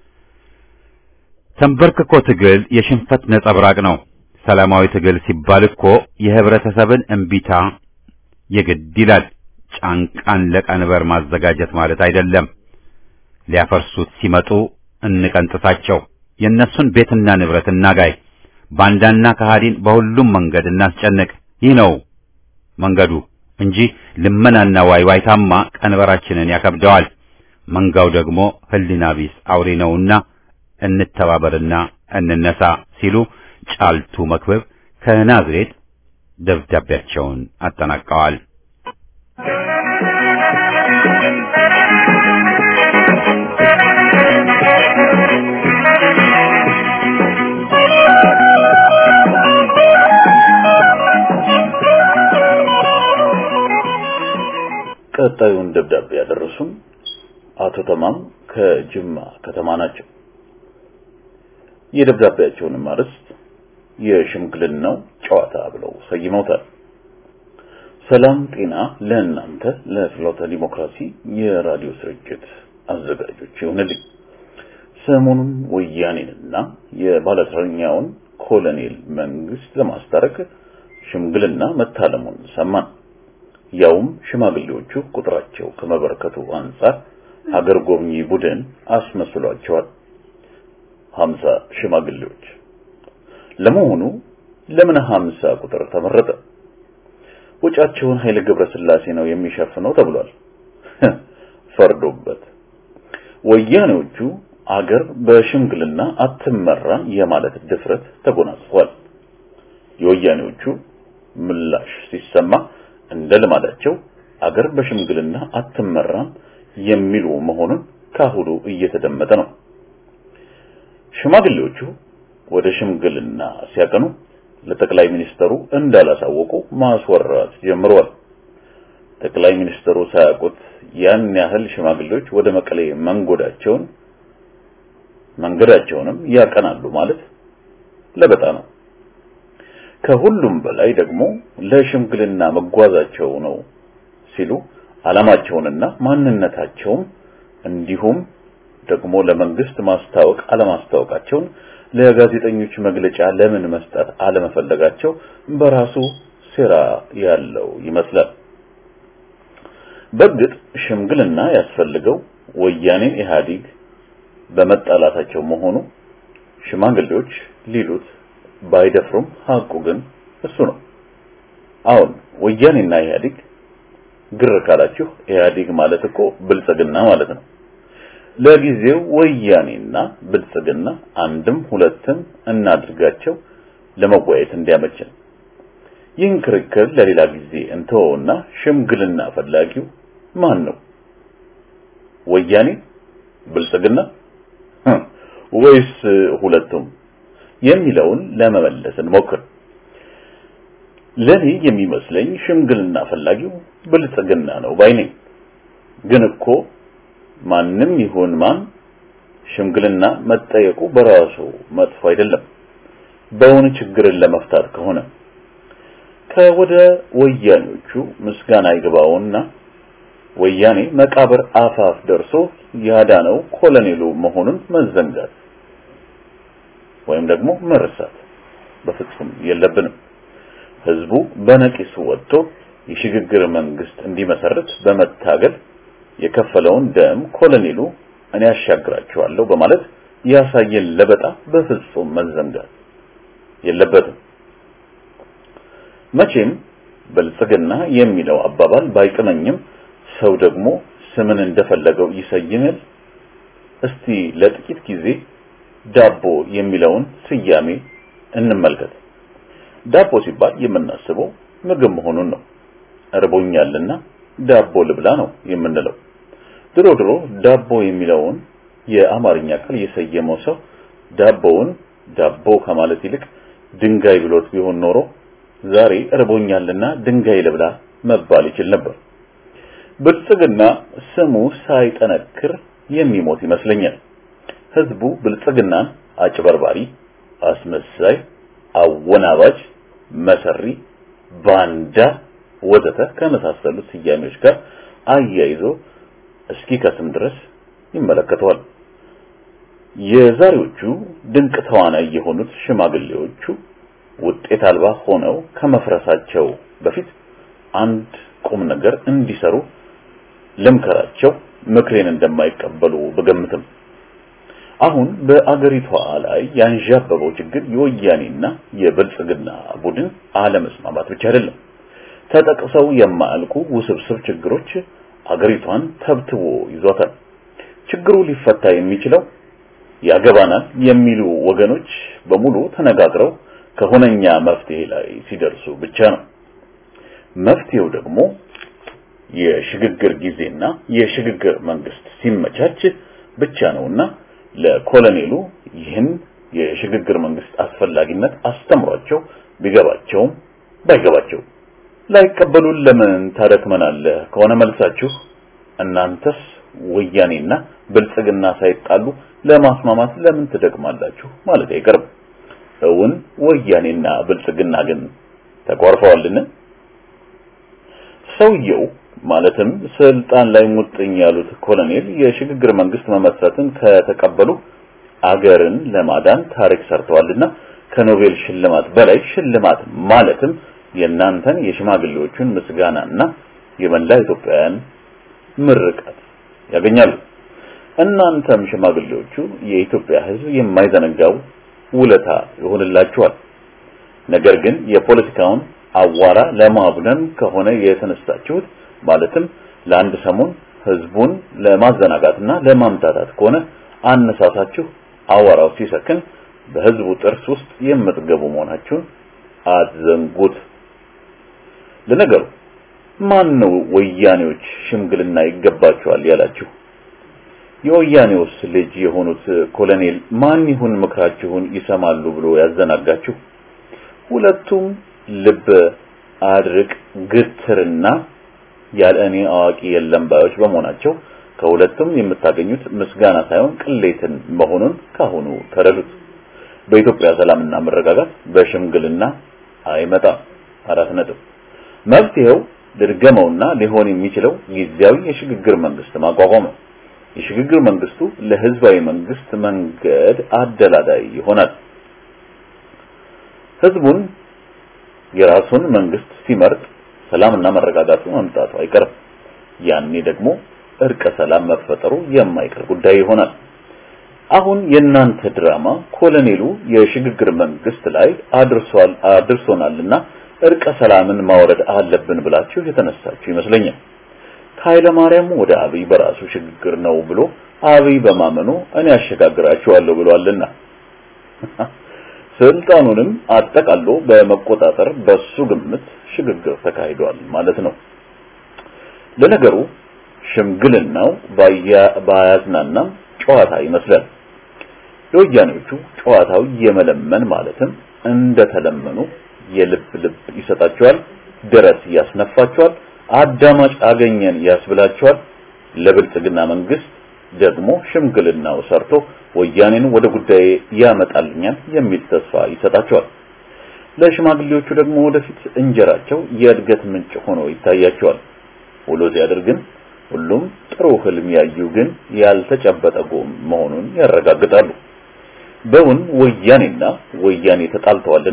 ተንበርክኮ ትግል የሽንፈት ነጸብራቅ ነው። ሰላማዊ ትግል ሲባል እኮ የህብረተሰብን እምቢታ የግድ ይላል። ጫንቃን ለቀንበር ማዘጋጀት ማለት አይደለም። ሊያፈርሱት ሲመጡ እንቀንጥሳቸው። የእነሱን ቤትና ንብረት እናጋይ። ባንዳና ከሃዲን በሁሉም መንገድ እናስጨንቅ። ይህ ነው መንገዱ እንጂ ልመናና ዋይዋይታማ ቀንበራችንን ያከብደዋል። መንጋው ደግሞ ህሊና ቢስ አውሬ ነውና እንተባበርና እንነሳ ሲሉ ጫልቱ መክበብ ከናዝሬት ደብዳቤያቸውን አጠናቀዋል። ቀጣዩን ደብዳቤ ያደረሱን አቶ ተማም ከጅማ ከተማ ናቸው። የደብዳቤያቸውንም አርዕስት የሽምግልናው ጨዋታ ብለው ሰይመውታል። ሰላም ጤና ለእናንተ ለፍኖተ ዲሞክራሲ የራዲዮ ስርጭት አዘጋጆች ይሁንልኝ። ሰሞኑን ወያኔንና የባለተረኛውን ኮሎኔል መንግስት ለማስታረቅ ሽምግልና መታለሙን ሰማን። ያውም ሽማግሌዎቹ ቁጥራቸው ከመበረከቱ አንጻር ሀገር ጎብኚ ቡድን አስመስሏቸዋል። ሀምሳ ሽማግሌዎች። ለመሆኑ ለምን ሀምሳ ቁጥር ተመረጠ? ወጫቸውን ኃይለ ገብረስላሴ ነው የሚሸፍነው ተብሏል። ፈርዶበት ወያኔዎቹ አገር በሽምግልና አትመራም የማለት ድፍረት ተጎናጽፏል። የወያኔዎቹ ምላሽ ሲሰማ እንደ ልማዳቸው አገር በሽምግልና አትመራም የሚሉ መሆኑን ካሁሉ እየተደመጠ ነው። ሽማግሌዎቹ ወደ ሽምግልና ሲያቀኑ ለጠቅላይ ሚኒስተሩ እንዳላሳወቁ ማስወራት ጀምረዋል። ጠቅላይ ሚኒስተሩ ሳያውቁት ያን ያህል ሽማግሌዎች ወደ መቀሌ መንጎዳቸውን መንገዳቸውንም ያቀናሉ ማለት ለበጣ ነው። ከሁሉም በላይ ደግሞ ለሽምግልና መጓዛቸው ነው ሲሉ ዓላማቸውንና ማንነታቸውም እንዲሁም ደግሞ ለመንግስት ማስታወቅ አለማስታወቃቸውን ለጋዜጠኞች መግለጫ ለምን መስጠት አለመፈለጋቸው በራሱ ሴራ ያለው ይመስላል። በእርግጥ ሽምግልና ያስፈልገው ወያኔን ኢህአዴግ በመጣላታቸው መሆኑ ሽማግሌዎች ሊሉት ባይደፍሩም ሀቁ ግን እሱ ነው። አሁን ወያኔና ኢህአዴግ ግር ካላችሁ ኢህአዴግ ማለት እኮ ብልጽግና ማለት ነው። ለጊዜው ወያኔና ብልጽግና አንድም ሁለትም እናድርጋቸው ለመወያየት እንዲያመችን። ይህን ክርክር ለሌላ ጊዜ እንተወውና ሽምግልና ፈላጊው ማን ነው? ወያኔ፣ ብልጽግና ወይስ ሁለቱም የሚለውን ለመመለስ እንሞክር። ለኔ የሚመስለኝ ሽምግልና ፈላጊው ብልጽግና ነው ባይ ነኝ። ግን እኮ ማንም ይሁን ማን ሽምግልና መጠየቁ በራሱ መጥፎ አይደለም፣ በውን ችግርን ለመፍታት ከሆነ ከወደ ወያኔዎቹ ምስጋና ይግባውና ወያኔ መቃብር አፋፍ ደርሶ ያዳነው ኮሎኔሉ መሆኑን መዘንጋት ወይም ደግሞ መርሳት በፍጹም የለብንም። ህዝቡ በነቂሱ ወጥቶ የሽግግር መንግስት እንዲመሰርት በመታገል የከፈለውን ደም ኮሎኔሉ እኔ ያሻግራቸዋለሁ በማለት ያሳየን ለበጣ በፍጹም መዘንጋት የለበትም። መቼም ብልጽግና የሚለው አባባል ባይጥመኝም ሰው ደግሞ ስምን እንደፈለገው ይሰይማል። እስቲ ለጥቂት ጊዜ ዳቦ የሚለውን ስያሜ እንመልከት። ዳቦ ሲባል የምናስበው ምግብ መሆኑን ነው። እርቦኛልና ዳቦ ልብላ ነው የምንለው። ድሮ ድሮ ዳቦ የሚለውን የአማርኛ ቃል የሰየመው ሰው ዳቦውን ዳቦ ከማለት ይልቅ ድንጋይ ብሎት ቢሆን ኖሮ ዛሬ እርቦኛልና ድንጋይ ልብላ መባል ይችል ነበር። ብልጽግና ስሙ ሳይጠነክር የሚሞት ይመስለኛል። ህዝቡ ብልጽግናን አጭበርባሪ፣ አስመሳይ፣ አወናባጅ፣ መሰሪ፣ ባንዳ ወዘተ ከመሳሰሉት ስያሜዎች ጋር አያይዞ እስኪ ከስም ድረስ ይመለከተዋል። የዛሬዎቹ ድንቅ ተዋናይ የሆኑት ሽማግሌዎቹ ውጤት አልባ ሆነው ከመፍረሳቸው በፊት አንድ ቁም ነገር እንዲሰሩ ልምከራቸው፣ ምክሬን እንደማይቀበሉ ብገምትም አሁን በአገሪቷ ላይ ያንዣበበው ችግር የወያኔና የብልጽግና ቡድን አለመስማማት ብቻ አይደለም። ተጠቅሰው የማያልቁ ውስብስብ ችግሮች አገሪቷን ተብትቦ ይዟታል። ችግሩ ሊፈታ የሚችለው ያገባናል የሚሉ ወገኖች በሙሉ ተነጋግረው ከሁነኛ መፍትሄ ላይ ሲደርሱ ብቻ ነው። መፍትሄው ደግሞ የሽግግር ጊዜና የሽግግር መንግስት ሲመቻች ብቻ ነውና ለኮሎኔሉ ይህን የሽግግር መንግስት አስፈላጊነት አስተምሯቸው ቢገባቸውም ባይገባቸው ላይቀበሉን ለምን ታደክመናለህ ከሆነ መልሳችሁ እናንተስ ወያኔና ብልጽግና ሳይጣሉ ለማስማማት ለምን ትደክማላችሁ ማለት አይቀርም። እውን ወያኔና ብልጽግና ግን ተቋርፈዋልን? ሰውየው ማለትም ስልጣን ላይ ሙጥኝ ያሉት ኮሎኔል የሽግግር መንግስት መመስረትን ከተቀበሉ አገርን ለማዳን ታሪክ ሰርተዋልና ከኖቤል ሽልማት በላይ ሽልማት ማለትም የእናንተን የሽማግሌዎቹን ምስጋናና የመላ ኢትዮጵያውያን ምርቃት ያገኛሉ። እናንተም ሽማግሌዎቹ የኢትዮጵያ ሕዝብ የማይዘነጋው ውለታ ይሆንላችኋል። ነገር ግን የፖለቲካውን አዋራ ለማቡነን ከሆነ የተነሳችሁት ማለትም ለአንድ ሰሞን ህዝቡን ለማዘናጋትና ለማምታታት ከሆነ አነሳሳችሁ አዋራው ሲሰክን በህዝቡ ጥርስ ውስጥ የምትገቡ መሆናችሁን አትዘንጉት። ለነገሩ ማን ነው ወያኔዎች ሽምግልና ይገባቸዋል ያላችሁ? የወያኔውስ ልጅ የሆኑት ኮሎኔል ማን ይሁን ምክራችሁን ይሰማሉ ብሎ ያዘናጋችሁ? ሁለቱም ልብ አድርቅ ግትርና ያለ እኔ አዋቂ የለም ባዮች በመሆናቸው ከሁለቱም የምታገኙት ምስጋና ሳይሆን ቅሌትን መሆኑን ካሁኑ ተረዱት። በኢትዮጵያ ሰላምና መረጋጋት በሽምግልና አይመጣም። አራት ነጥብ። መፍትሄው ድርገመውና ሊሆን የሚችለው ጊዜያዊ የሽግግር መንግስት ማቋቋም ነው። የሽግግር መንግስቱ ለህዝባዊ መንግስት መንገድ አደላዳይ ይሆናል። ህዝቡን የራሱን መንግስት ሲመርጥ ሰላምና መረጋጋቱ መምጣቱ አይቀርም። ያኔ ደግሞ እርቀ ሰላም መፈጠሩ የማይቀር ጉዳይ ይሆናል። አሁን የእናንተ ድራማ ኮሎኔሉ የሽግግር መንግስት ላይ አድርሷል አድርሶናልና እርቀ ሰላምን ማውረድ አለብን ብላችሁ የተነሳችሁ ይመስለኛል። ከኃይለ ማርያም ወደ አብይ በራሱ ሽግግር ነው ብሎ አብይ በማመኑ እኔ አሸጋግራችኋለሁ ብሏልና ስልጣኑንም አጠቃሎ በመቆጣጠር በሱ ግምት ሽግግር ተካሂዷል ማለት ነው። ለነገሩ ሽምግልናው ባያዝናናም ጨዋታ ይመስላል። ለወያኔዎቹ ጨዋታው የመለመን ማለትም እንደተለመኑ የልብ ልብ ይሰጣቸዋል፣ ደረት ያስነፋቸዋል፣ አዳማጭ አገኘን ያስብላቸዋል። ለብልጽግና መንግስት ደግሞ ሽምግልናው ሰርቶ ወያኔን ወደ ጉዳይ ያመጣልኛል የሚል ተስፋ ይሰጣቸዋል። ለሽማግሌዎቹ ደግሞ ወደፊት እንጀራቸው የእድገት ምንጭ ሆኖ ይታያቸዋል። ውሎ ሲያድር ግን ሁሉም ጥሩ ህልም ያዩ ግን ያልተጨበጠ ጎም መሆኑን ያረጋግጣሉ። በውን ወያኔና ወያኔ ተጣልተዋልን?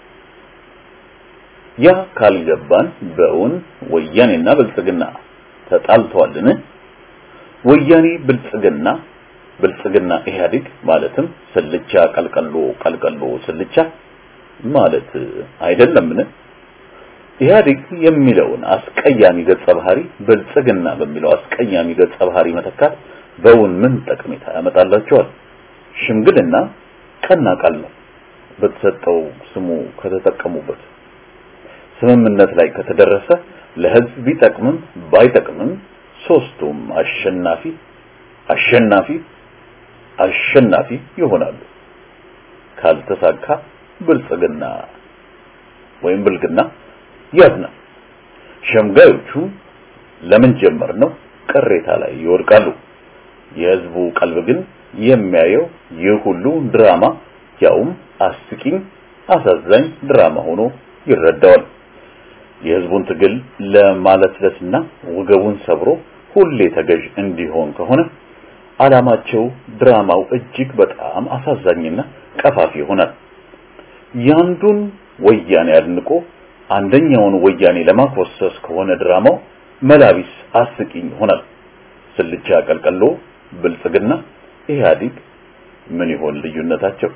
ያ ካልገባን በውን ወያኔና ብልጽግና ተጣልተዋልን? ወያኔ ብልጽግና ብልጽግና ኢህአዴግ ማለትም ስልቻ ቀልቀሎ ቀልቀሎ ስልቻ ማለት አይደለምን? ኢህአዴግ የሚለውን አስቀያሚ ገጸ ባህሪ ብልጽግና በሚለው አስቀያሚ ገጸ ባህሪ መተካት በውን ምን ጠቀሜታ ያመጣላቸዋል? ሽምግልና ቀና ቃል ነው። በተሰጠው ስሙ ከተጠቀሙበት ስምምነት ላይ ከተደረሰ ለህዝብ ቢጠቅምም ባይጠቅምም ሶስቱም አሸናፊ አሸናፊ አሸናፊ ይሆናሉ። ካልተሳካ ብልጽግና ወይም ብልግና ያዝናል። ሸምጋዮቹ ለምን ጀመር ነው ቅሬታ ላይ ይወድቃሉ። የህዝቡ ቀልብ ግን የሚያየው ይህ ሁሉ ድራማ ያውም አስቂኝ አሳዛኝ ድራማ ሆኖ ይረዳዋል። የህዝቡን ትግል ለማለስለስና ወገቡን ሰብሮ ሁሌ ተገዥ እንዲሆን ከሆነ ዓላማቸው ድራማው እጅግ በጣም አሳዛኝና ቀፋፊ ይሆናል። ያንዱን ወያኔ አድንቆ አንደኛውን ወያኔ ለማኮሰስ ከሆነ ድራማው መላቢስ አስቂኝ ይሆናል። ስልቻ ቀልቀሎ ብልጽግና ኢህአዲግ ምን ይሆን ልዩነታቸው?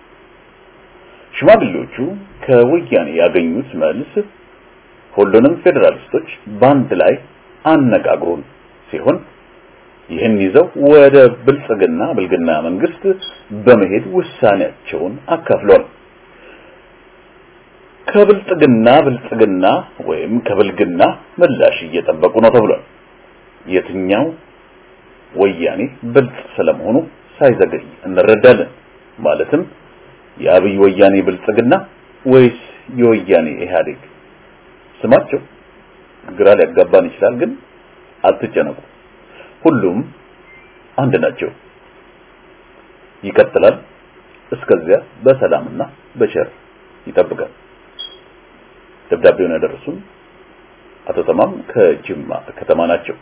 ሽማግሌዎቹ ከወያኔ ያገኙት መልስ ሁሉንም ፌዴራሊስቶች በአንድ ላይ አነጋግሩን ሲሆን ይህን ይዘው ወደ ብልጽግና ብልግና መንግስት በመሄድ ውሳኔያቸውን አካፍሏል። ከብልጽግና ብልጽግና ወይም ከብልግና ምላሽ እየጠበቁ ነው ተብሏል። የትኛው ወያኔ ብልጽ ስለመሆኑ ሳይዘገይ እንረዳለን። ማለትም የአብይ ወያኔ ብልጽግና ወይስ የወያኔ ኢህአዴግ? ስማቸው ግራ ሊያጋባን ይችላል፣ ግን አትጨነቁ፣ ሁሉም አንድ ናቸው። ይቀጥላል። እስከዚያ በሰላምና በቸር ይጠብቃል። ደብዳቤውን ያደረሱን አቶ ተማም ከጅማ ከተማ ናቸው።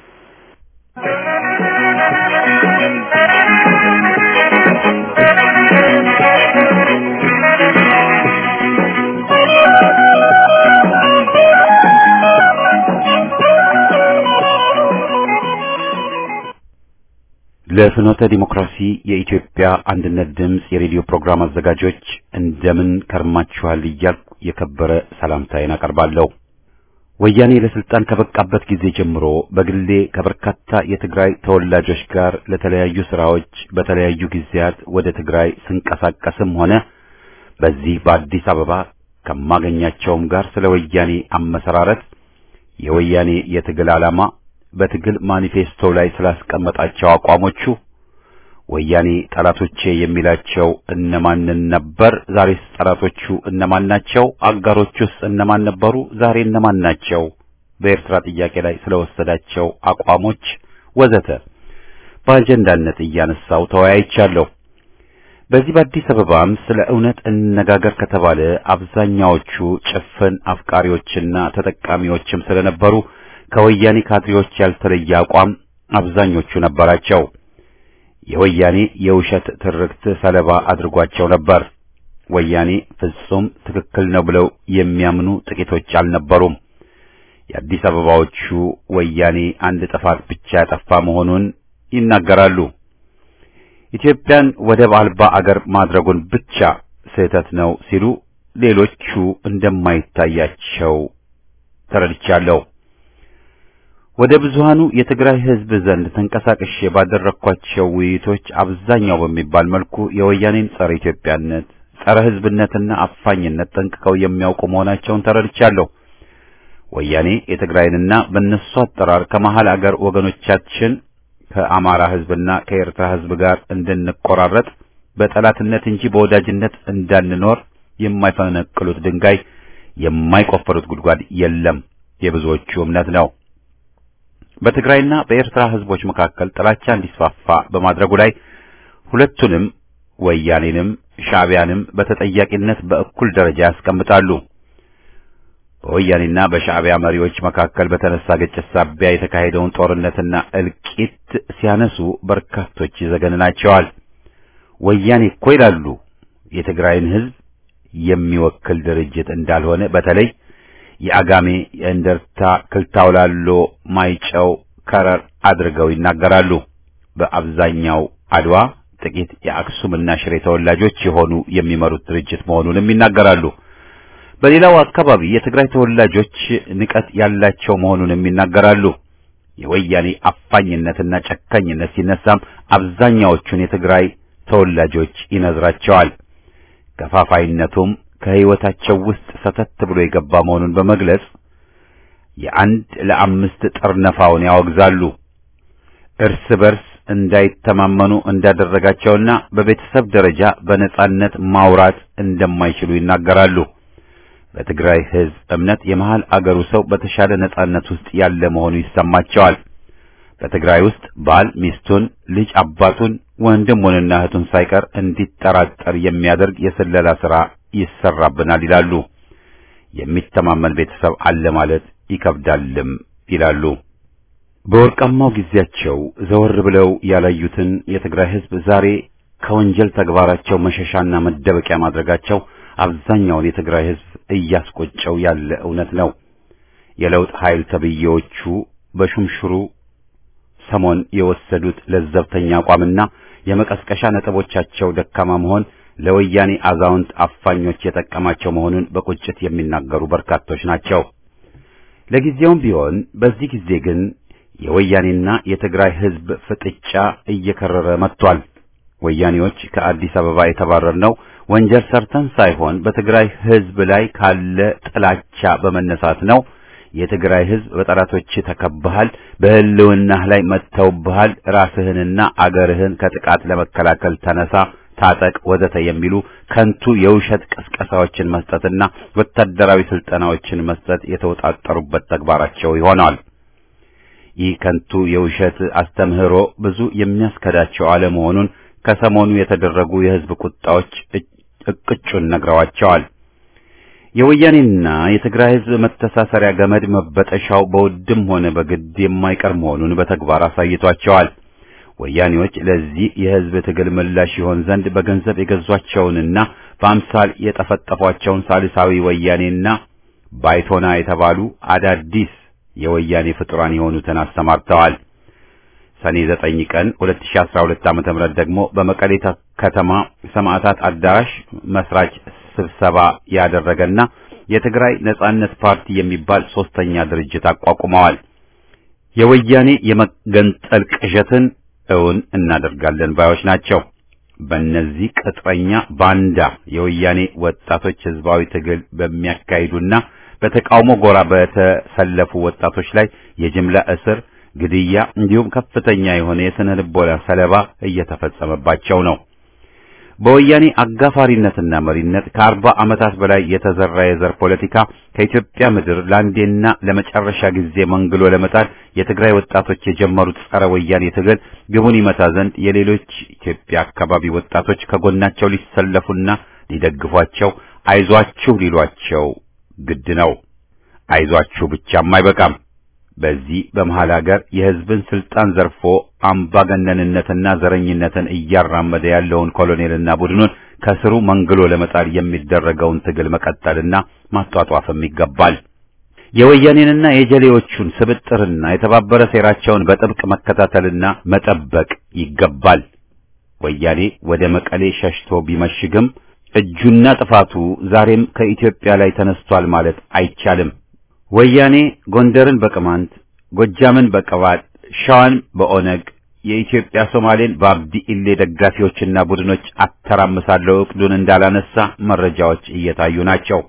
ለፍኖተ ዲሞክራሲ የኢትዮጵያ አንድነት ድምፅ የሬዲዮ ፕሮግራም አዘጋጆች እንደምን ከርማችኋል እያልኩ የከበረ ሰላምታዬን አቀርባለሁ። ወያኔ ለስልጣን ከበቃበት ጊዜ ጀምሮ በግሌ ከበርካታ የትግራይ ተወላጆች ጋር ለተለያዩ ስራዎች በተለያዩ ጊዜያት ወደ ትግራይ ስንቀሳቀስም ሆነ በዚህ በአዲስ አበባ ከማገኛቸውም ጋር ስለ ወያኔ አመሰራረት፣ የወያኔ የትግል ዓላማ በትግል ማኒፌስቶ ላይ ስላስቀመጣቸው አቋሞቹ ወያኔ ጠላቶቼ የሚላቸው እነማንን ነበር? ዛሬስ ጠላቶቹ እነማን ናቸው? አጋሮቹስ እነማን ነበሩ? ዛሬ እነማን ናቸው? በኤርትራ ጥያቄ ላይ ስለወሰዳቸው አቋሞች ወዘተ በአጀንዳነት እያነሳው ተወያይቻለሁ። በዚህ በአዲስ አበባም ስለ እውነት እንነጋገር ከተባለ አብዛኛዎቹ ጭፍን አፍቃሪዎችና ተጠቃሚዎችም ስለነበሩ ከወያኔ ካድሬዎች ያልተለየ አቋም አብዛኞቹ ነበራቸው። የወያኔ የውሸት ትርክት ሰለባ አድርጓቸው ነበር። ወያኔ ፍጹም ትክክል ነው ብለው የሚያምኑ ጥቂቶች አልነበሩም። የአዲስ አበባዎቹ ወያኔ አንድ ጥፋት ብቻ ያጠፋ መሆኑን ይናገራሉ። ኢትዮጵያን ወደብ አልባ አገር ማድረጉን ብቻ ስህተት ነው ሲሉ፣ ሌሎቹ እንደማይታያቸው ተረድቻለሁ። ወደ ብዙሃኑ የትግራይ ሕዝብ ዘንድ ተንቀሳቅሼ ባደረኳቸው ውይይቶች አብዛኛው በሚባል መልኩ የወያኔን ጸረ ኢትዮጵያነት፣ ጸረ ሕዝብነትና አፋኝነት ጠንቅቀው የሚያውቁ መሆናቸውን ተረድቻለሁ። ወያኔ የትግራይንና በእነሱ አጠራር ከመሃል አገር ወገኖቻችን ከአማራ ሕዝብና ከኤርትራ ሕዝብ ጋር እንድንቆራረጥ በጠላትነት እንጂ በወዳጅነት እንዳንኖር የማይፈነቅሉት ድንጋይ የማይቆፈሩት ጉድጓድ የለም የብዙዎቹ እምነት ነው። በትግራይና በኤርትራ ህዝቦች መካከል ጥላቻ እንዲስፋፋ በማድረጉ ላይ ሁለቱንም ወያኔንም ሻዕቢያንም በተጠያቂነት በእኩል ደረጃ ያስቀምጣሉ። በወያኔና በሻዕቢያ መሪዎች መካከል በተነሳ ግጭት ሳቢያ የተካሄደውን ጦርነትና እልቂት ሲያነሱ በርካቶች ይዘገንናቸዋል። ወያኔ እኮ ይላሉ የትግራይን ህዝብ የሚወክል ድርጅት እንዳልሆነ በተለይ የአጋሜ፣ የእንደርታ፣ ክልታውላሎ፣ ማይጨው፣ ከረር አድርገው ይናገራሉ። በአብዛኛው አድዋ ጥቂት የአክሱምና ሽሬ ተወላጆች የሆኑ የሚመሩት ድርጅት መሆኑንም ይናገራሉ። በሌላው አካባቢ የትግራይ ተወላጆች ንቀት ያላቸው መሆኑንም ይናገራሉ። የወያኔ አፋኝነትና ጨካኝነት ሲነሳም አብዛኛዎቹን የትግራይ ተወላጆች ይነዝራቸዋል። ከፋፋይነቱም ከህይወታቸው ውስጥ ሰተት ብሎ የገባ መሆኑን በመግለጽ የአንድ ለአምስት ጠርነፋውን ያወግዛሉ። እርስ በርስ እንዳይተማመኑ እንዳደረጋቸውና በቤተሰብ ደረጃ በነጻነት ማውራት እንደማይችሉ ይናገራሉ። በትግራይ ህዝብ እምነት የመሃል አገሩ ሰው በተሻለ ነጻነት ውስጥ ያለ መሆኑ ይሰማቸዋል። በትግራይ ውስጥ ባል ሚስቱን፣ ልጅ አባቱን፣ ወንድሙንና እህቱን ሳይቀር እንዲጠራጠር የሚያደርግ የስለላ ሥራ ይሰራብናል ይላሉ። የሚተማመን ቤተሰብ አለ ማለት ይከብዳልም ይላሉ። በወርቃማው ጊዜያቸው ዘወር ብለው ያላዩትን የትግራይ ህዝብ ዛሬ ከወንጀል ተግባራቸው መሸሻና መደበቂያ ማድረጋቸው አብዛኛውን የትግራይ ህዝብ እያስቆጨው ያለ እውነት ነው። የለውጥ ኃይል ተብዬዎቹ በሹምሽሩ ሰሞን የወሰዱት ለዘብተኛ አቋምና የመቀስቀሻ ነጥቦቻቸው ደካማ መሆን ለወያኔ አዛውንት አፋኞች የጠቀማቸው መሆኑን በቁጭት የሚናገሩ በርካቶች ናቸው። ለጊዜውም ቢሆን በዚህ ጊዜ ግን የወያኔና የትግራይ ህዝብ ፍጥጫ እየከረረ መጥቷል። ወያኔዎች ከአዲስ አበባ የተባረርነው ወንጀል ሰርተን ሳይሆን በትግራይ ህዝብ ላይ ካለ ጥላቻ በመነሳት ነው። የትግራይ ህዝብ በጠላቶች ተከበሃል፣ በህልውናህ ላይ መጥተውብሃል፣ ራስህንና አገርህን ከጥቃት ለመከላከል ተነሳ፣ ታጠቅ፣ ወዘተ የሚሉ ከንቱ የውሸት ቅስቀሳዎችን መስጠትና ወታደራዊ ስልጠናዎችን መስጠት የተወጣጠሩበት ተግባራቸው ይሆናል። ይህ ከንቱ የውሸት አስተምህሮ ብዙ የሚያስከዳቸው አለመሆኑን ከሰሞኑ የተደረጉ የህዝብ ቁጣዎች እቅጩን ነግረዋቸዋል። የወያኔና የትግራይ ህዝብ መተሳሰሪያ ገመድ መበጠሻው በውድም ሆነ በግድ የማይቀር መሆኑን በተግባር አሳይቷቸዋል። ወያኔዎች ለዚህ የህዝብ ትግል ምላሽ ይሆን ዘንድ በገንዘብ የገዟቸውንና በአምሳል የጠፈጠፏቸውን ሳልሳዊ ወያኔና ባይቶና የተባሉ አዳዲስ የወያኔ ፍጡራን የሆኑትን አሰማርተዋል። ሰኔ 9 ቀን 2012 ዓ.ም ደግሞ በመቀሌ ከተማ ሰማዕታት አዳራሽ መስራች ስብሰባ ያደረገና የትግራይ ነጻነት ፓርቲ የሚባል ሶስተኛ ድርጅት አቋቁመዋል። የወያኔ የመገንጠል ቅዠትን እውን እናደርጋለን ባዮች ናቸው። በእነዚህ ቅጥረኛ ባንዳ የወያኔ ወጣቶች ህዝባዊ ትግል በሚያካሂዱና በተቃውሞ ጎራ በተሰለፉ ወጣቶች ላይ የጅምላ እስር፣ ግድያ እንዲሁም ከፍተኛ የሆነ የስነ ልቦና ሰለባ እየተፈጸመባቸው ነው። በወያኔ አጋፋሪነትና መሪነት ከአርባ ዓመታት በላይ የተዘራ የዘር ፖለቲካ ከኢትዮጵያ ምድር ለአንዴና ለመጨረሻ ጊዜ መንግሎ ለመጣል የትግራይ ወጣቶች የጀመሩት ጸረ ወያኔ ትግል ግቡን ይመታ ዘንድ የሌሎች ኢትዮጵያ አካባቢ ወጣቶች ከጎናቸው ሊሰለፉና ሊደግፏቸው አይዟችሁ ሊሏቸው ግድ ነው። አይዟችሁ ብቻም አይበቃም። በዚህ በመሃል ሀገር የህዝብን ስልጣን ዘርፎ አምባገነንነትና ዘረኝነትን እያራመደ ያለውን ኮሎኔልና ቡድኑን ከስሩ መንግሎ ለመጣል የሚደረገውን ትግል መቀጠልና ማጧጧፍም ይገባል። የወያኔንና የጀሌዎቹን ስብጥርና የተባበረ ሴራቸውን በጥብቅ መከታተልና መጠበቅ ይገባል። ወያኔ ወደ መቀሌ ሸሽቶ ቢመሽግም እጁና ጥፋቱ ዛሬም ከኢትዮጵያ ላይ ተነስቷል ማለት አይቻልም። ወያኔ ጎንደርን በቅማንት፣ ጎጃምን በቅባት፣ ሸዋን በኦነግ፣ የኢትዮጵያ ሶማሌን በአብዲ ኢሌ ደጋፊዎችና ቡድኖች አተራምሳለሁ እቅዱን እንዳላነሳ መረጃዎች እየታዩ ናቸው።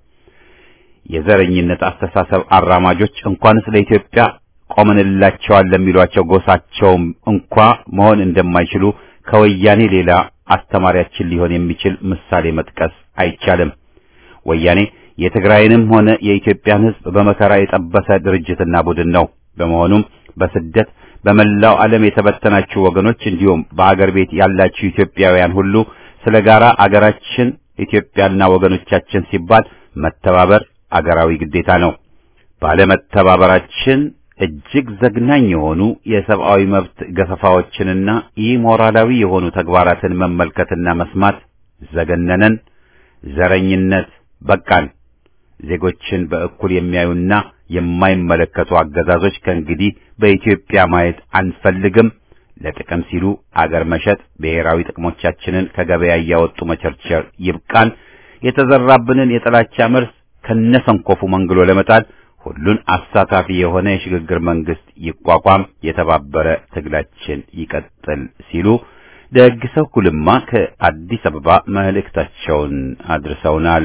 የዘረኝነት አስተሳሰብ አራማጆች እንኳንስ ለኢትዮጵያ ቆመንላቸዋል ለሚሏቸው ጎሳቸውም እንኳ መሆን እንደማይችሉ ከወያኔ ሌላ አስተማሪያችን ሊሆን የሚችል ምሳሌ መጥቀስ አይቻልም። ወያኔ የትግራይንም ሆነ የኢትዮጵያን ሕዝብ በመከራ የጠበሰ ድርጅትና ቡድን ነው። በመሆኑም በስደት በመላው ዓለም የተበተናችሁ ወገኖች እንዲሁም በአገር ቤት ያላችሁ ኢትዮጵያውያን ሁሉ ስለ ጋራ አገራችን ኢትዮጵያና ወገኖቻችን ሲባል መተባበር አገራዊ ግዴታ ነው። ባለመተባበራችን እጅግ ዘግናኝ የሆኑ የሰብአዊ መብት ገፈፋዎችንና ኢሞራላዊ የሆኑ ተግባራትን መመልከትና መስማት ዘገነነን። ዘረኝነት በቃን። ዜጎችን በእኩል የሚያዩና የማይመለከቱ አገዛዞች ከእንግዲህ በኢትዮጵያ ማየት አንፈልግም። ለጥቅም ሲሉ አገር መሸጥ፣ ብሔራዊ ጥቅሞቻችንን ከገበያ እያወጡ መቸርቸር ይብቃን። የተዘራብንን የጥላቻ መርስ ከነሰንኮፉ መንግሎ ለመጣል ሁሉን አሳታፊ የሆነ የሽግግር መንግስት ይቋቋም፣ የተባበረ ትግላችን ይቀጥል ሲሉ ደግ ሰው ኩልማ ከአዲስ አበባ መልእክታቸውን አድርሰውናል።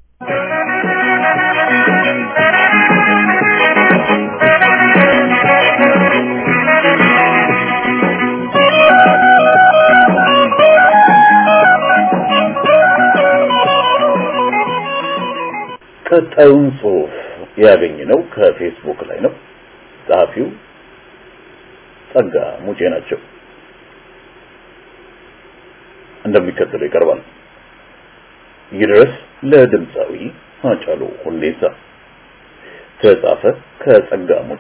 ቀጣዩን ጽሑፍ ያገኘነው ከፌስቡክ ላይ ነው። ጸሐፊው ጸጋ ሙጬ ናቸው። እንደሚከተለው ይቀርባል። ይድረስ ለድምፃዊ ሃጫሉ ሁንዴሳ ተጻፈ ከጸጋ ሙጬ።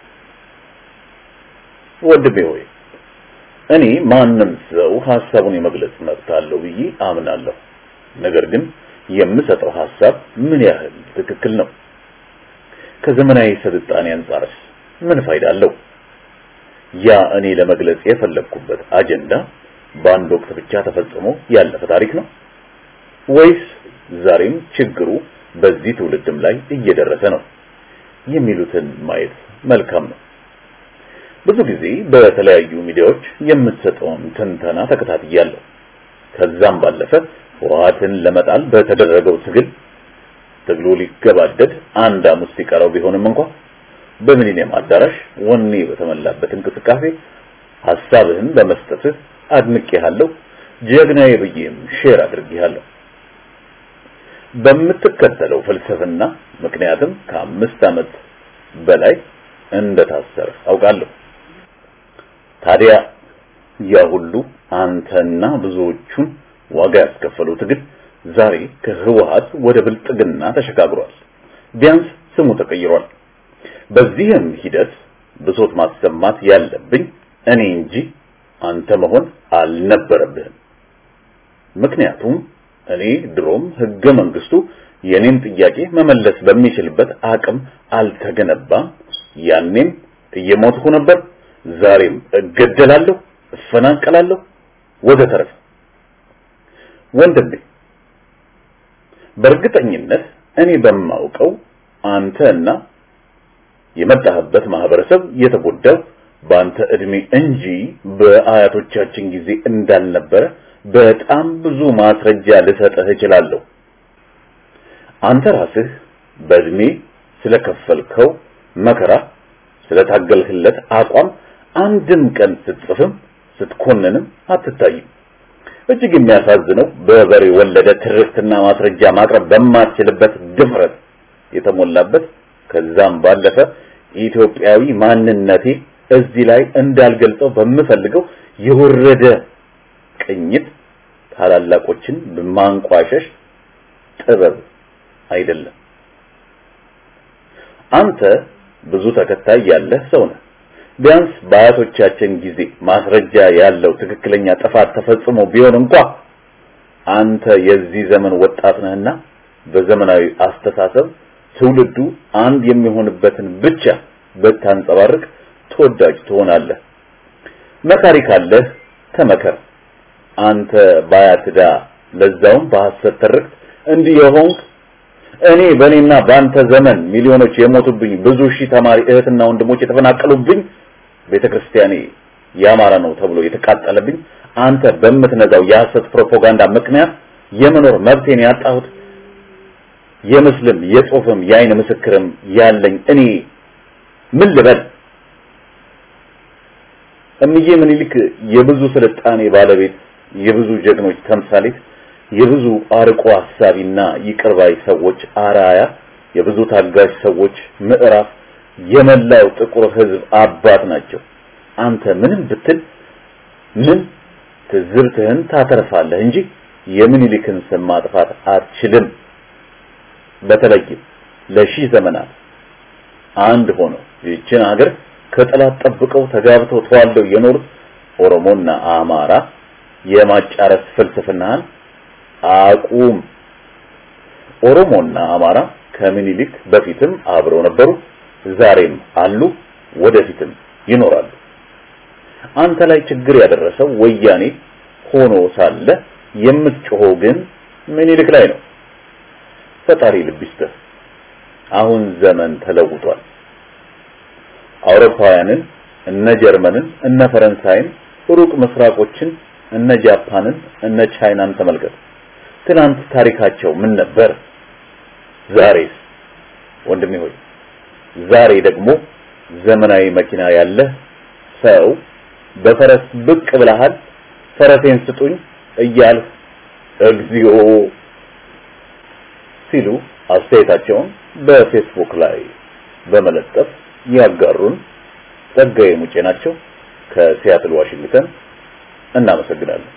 ወንድሜ ሆይ እኔ ማንም ሰው ሐሳቡን የመግለጽ መብት አለው ብዬ አምናለሁ። ነገር ግን የምሰጠው ሐሳብ ምን ያህል ትክክል ነው? ከዘመናዊ ስልጣኔ አንጻርስ ምን ፋይዳ አለው? ያ እኔ ለመግለጽ የፈለግኩበት አጀንዳ በአንድ ወቅት ብቻ ተፈጽሞ ያለፈ ታሪክ ነው ወይስ ዛሬም ችግሩ በዚህ ትውልድም ላይ እየደረሰ ነው የሚሉትን ማየት መልካም ነው። ብዙ ጊዜ በተለያዩ ሚዲያዎች የምትሰጠውን ትንተና ተከታትያለሁ። ከዛም ባለፈ ህወሓትን ለመጣል በተደረገው ትግል ትግሉ ሊገባደድ አንድ ሐሙስ ሲቀረው ቢሆንም እንኳን በሚሊኒየም አዳራሽ ወኔ በተሞላበት እንቅስቃሴ ሐሳብህን በመስጠትህ አድንቄሃለሁ፣ ጀግናዬ ብዬም ሼር አድርጌሃለሁ። በምትከተለው ፍልስፍና ምክንያትም ከአምስት ዓመት በላይ እንደታሰርህ አውቃለሁ። ታዲያ ያ ሁሉ አንተና ብዙዎቹን ዋጋ ያስከፈለው ትግል ዛሬ ከህወሓት ወደ ብልጥግና ተሸጋግሯል። ቢያንስ ስሙ ተቀይሯል። በዚህም ሂደት ብሶት ማሰማት ያለብኝ እኔ እንጂ አንተ መሆን አልነበረብህም። ምክንያቱም እኔ ድሮም ህገ መንግስቱ የኔን ጥያቄ መመለስ በሚችልበት አቅም አልተገነባም። ያኔም እየሞትኩ ነበር፣ ዛሬም እገደላለሁ፣ እፈናቀላለሁ ወዘተረፈ። ወንድሜ በእርግጠኝነት እኔ በማውቀው አንተና የመጣህበት ማህበረሰብ የተጎዳው በአንተ እድሜ እንጂ በአያቶቻችን ጊዜ እንዳልነበረ በጣም ብዙ ማስረጃ ልሰጥህ እችላለሁ። አንተ ራስህ በእድሜ ስለከፈልከው መከራ ስለታገልህለት አቋም አንድም ቀን ስትጽፍም ስትኮንንም አትታይም። እጅግ የሚያሳዝነው በበሬ ወለደ ትርክትና ማስረጃ ማቅረብ በማትችልበት ድፍረት የተሞላበት ከዛም ባለፈ ኢትዮጵያዊ ማንነቴ እዚህ ላይ እንዳልገልጸው በምፈልገው የወረደ ቅኝት ታላላቆችን በማንቋሸሽ ጥበብ አይደለም። አንተ ብዙ ተከታይ ያለህ ሰው ነህ። ቢያንስ በአያቶቻችን ጊዜ ማስረጃ ያለው ትክክለኛ ጥፋት ተፈጽሞ ቢሆን እንኳ አንተ የዚህ ዘመን ወጣት ነህና በዘመናዊ አስተሳሰብ ትውልዱ አንድ የሚሆንበትን ብቻ ብታንጸባርቅ ተወዳጅ ትሆናለህ። መካሪ ካለህ ተመከር። አንተ ባያትዳ ለዛውም በሐሰት ትርክት እንዲህ የሆንክ እኔ በእኔና በአንተ ዘመን ሚሊዮኖች የሞቱብኝ ብዙ ሺህ ተማሪ እህትና ወንድሞች የተፈናቀሉብኝ ቤተክርስቲያኔ ያማረ ነው ተብሎ የተቃጠለብኝ አንተ በምትነዛው የሐሰት ፕሮፓጋንዳ ምክንያት የመኖር መብቴን ያጣሁት የምስልም የጽሁፍም የአይን ምስክርም ያለኝ እኔ ምን ልበል? እምዬ ምኒልክ የብዙ ስልጣኔ ባለቤት፣ የብዙ ጀግኖች ተምሳሌት፣ የብዙ አርቆ ሐሳቢና ይቅርባይ ሰዎች አራያ፣ የብዙ ታጋሽ ሰዎች ምዕራፍ፣ የመላው ጥቁር ህዝብ አባት ናቸው። አንተ ምንም ብትል ምን ትዝብትህን ታተርፋለህ እንጂ የምኒልክን ስም ማጥፋት አትችልም። በተለይም ለሺህ ዘመናት አንድ ሆነው ይህችን ሀገር ከጠላት ጠብቀው ተጋብተው ተዋልደው የኖሩት ኦሮሞና አማራ የማጫረስ ፍልስፍናህን አቁም። ኦሮሞና አማራ ከምኒልክ በፊትም አብረው ነበሩ፣ ዛሬም አሉ፣ ወደፊትም ይኖራሉ። አንተ ላይ ችግር ያደረሰው ወያኔ ሆኖ ሳለ የምትጮኸው ግን ምኒልክ ላይ ነው። ፈጣሪ ልብ ይስጥህ። አሁን ዘመን ተለውጧል። አውሮፓውያንን እነ ጀርመንን እነ ፈረንሳይን ሩቅ ምስራቆችን እነ ጃፓንን እነ ቻይናን ተመልከት። ትናንት ታሪካቸው ምን ነበር? ዛሬስ? ወንድሜ ሆይ ዛሬ ደግሞ ዘመናዊ መኪና ያለ ሰው በፈረስ ብቅ ብለሃል፣ ፈረሴን ስጡኝ እያልህ እግዚኦ ሲሉ አስተያየታቸውን በፌስቡክ ላይ በመለጠፍ ያጋሩን ጸጋዬ ሙጬ ናቸው ከሲያትል ዋሽንግተን። እናመሰግናለን።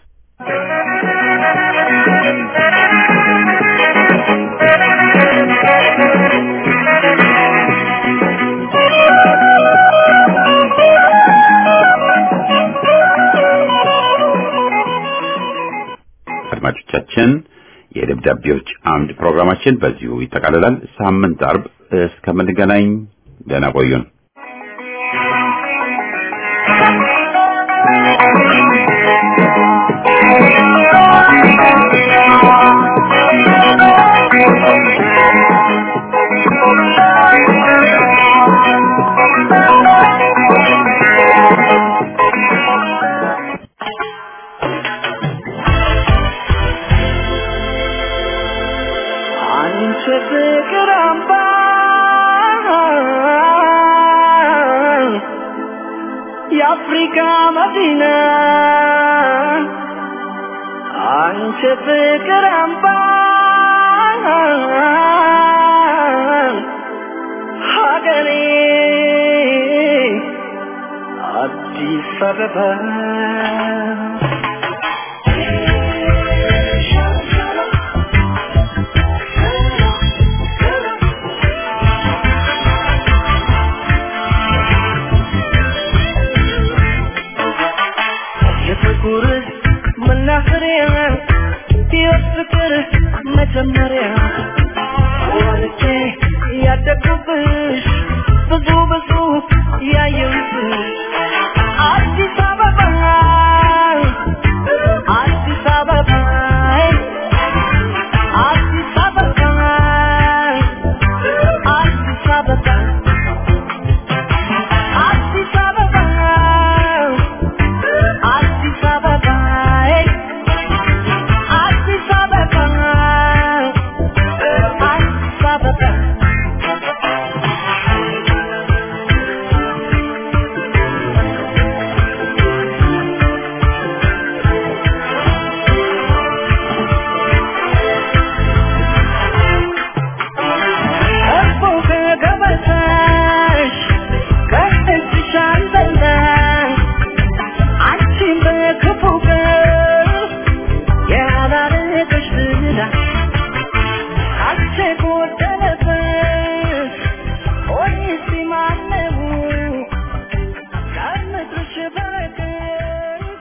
አድማጮቻችን የደብዳቤዎች አምድ ፕሮግራማችን በዚሁ ይጠቃልላል። ሳምንት አርብ እስከምንገናኝ ደህና ቆዩን። አንቺ ፍቅር አምባ የአፍሪካ መዲና አንቺ ፍቅር አምባ ሀገሬ አዲስ አበባ የፍቅር መናኸሪያ ሕይወት ፍቅር መጀመሪያ ወልጄ ያደግኩብሽ ብዙ ብዙ ያየሁብሽ አዲስ አበባ አዲስ አበባ አዲስ አበባ አዲስ አበባ አዲስ አበባ አዲስ አበባ አዲስ አበባ አዲስ አበባ እኮ ከገበታሽ ከእጅሽ አልበላሽ አንቺን በክፉ ቀን ያላረገሽ ዝና አንቺ ጎደለበት ሆኔስ ማነው ከምድርሽ በረከት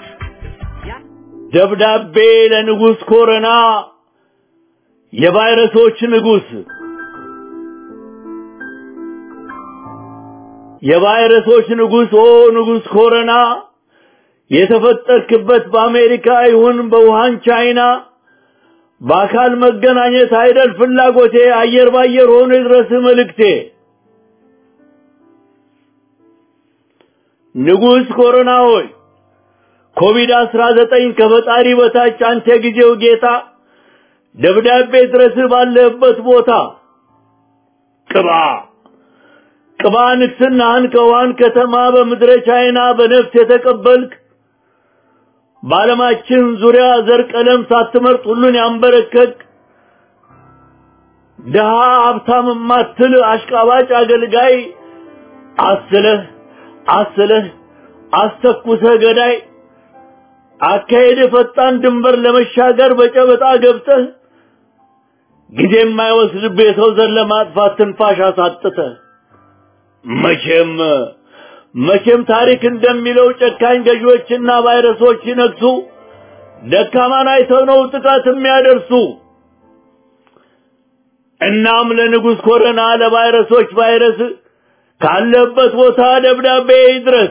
ደብዳቤ ለንጉሥ ኮረና የቫይረሶች ንጉሥ የቫይረሶች ንጉሥ ኦ ንጉሥ ኮረና የተፈጠርክበት በአሜሪካ ይሁን በውሃን ቻይና በአካል መገናኘት አይደል ፍላጎቴ አየር ባየር ሆኖ ይድረስ መልእክቴ ንጉሥ ኮሮና ሆይ ኮቪድ አስራ ዘጠኝ ከፈጣሪ በታች አንተ የጊዜው ጌታ ደብዳቤ ድረስ ባለህበት ቦታ ቅባ ቅባ ንግስናህን ከውሃን ከተማ በምድረ ቻይና በነፍስ የተቀበልክ በዓለማችን ዙሪያ ዘር ቀለም ሳትመርጥ ሁሉን ያንበረከክ ድሃ ሀብታም የማትል አሽቃባጭ አገልጋይ አስለህ አስለህ አስተኩሰህ ገዳይ አካሄድ ፈጣን ድንበር ለመሻገር በጨበጣ ገብተህ ጊዜ የማይወስድብህ የሰው ዘር ለማጥፋት ትንፋሽ አሳጥተህ መቼም መቼም ታሪክ እንደሚለው ጨካኝ ገዢዎችና ቫይረሶች ሲነግሱ ደካማን አይተው ነው ጥቃት የሚያደርሱ። እናም ለንጉሥ ኮረና ለቫይረሶች ቫይረስ ካለበት ቦታ ደብዳቤ ይድረስ።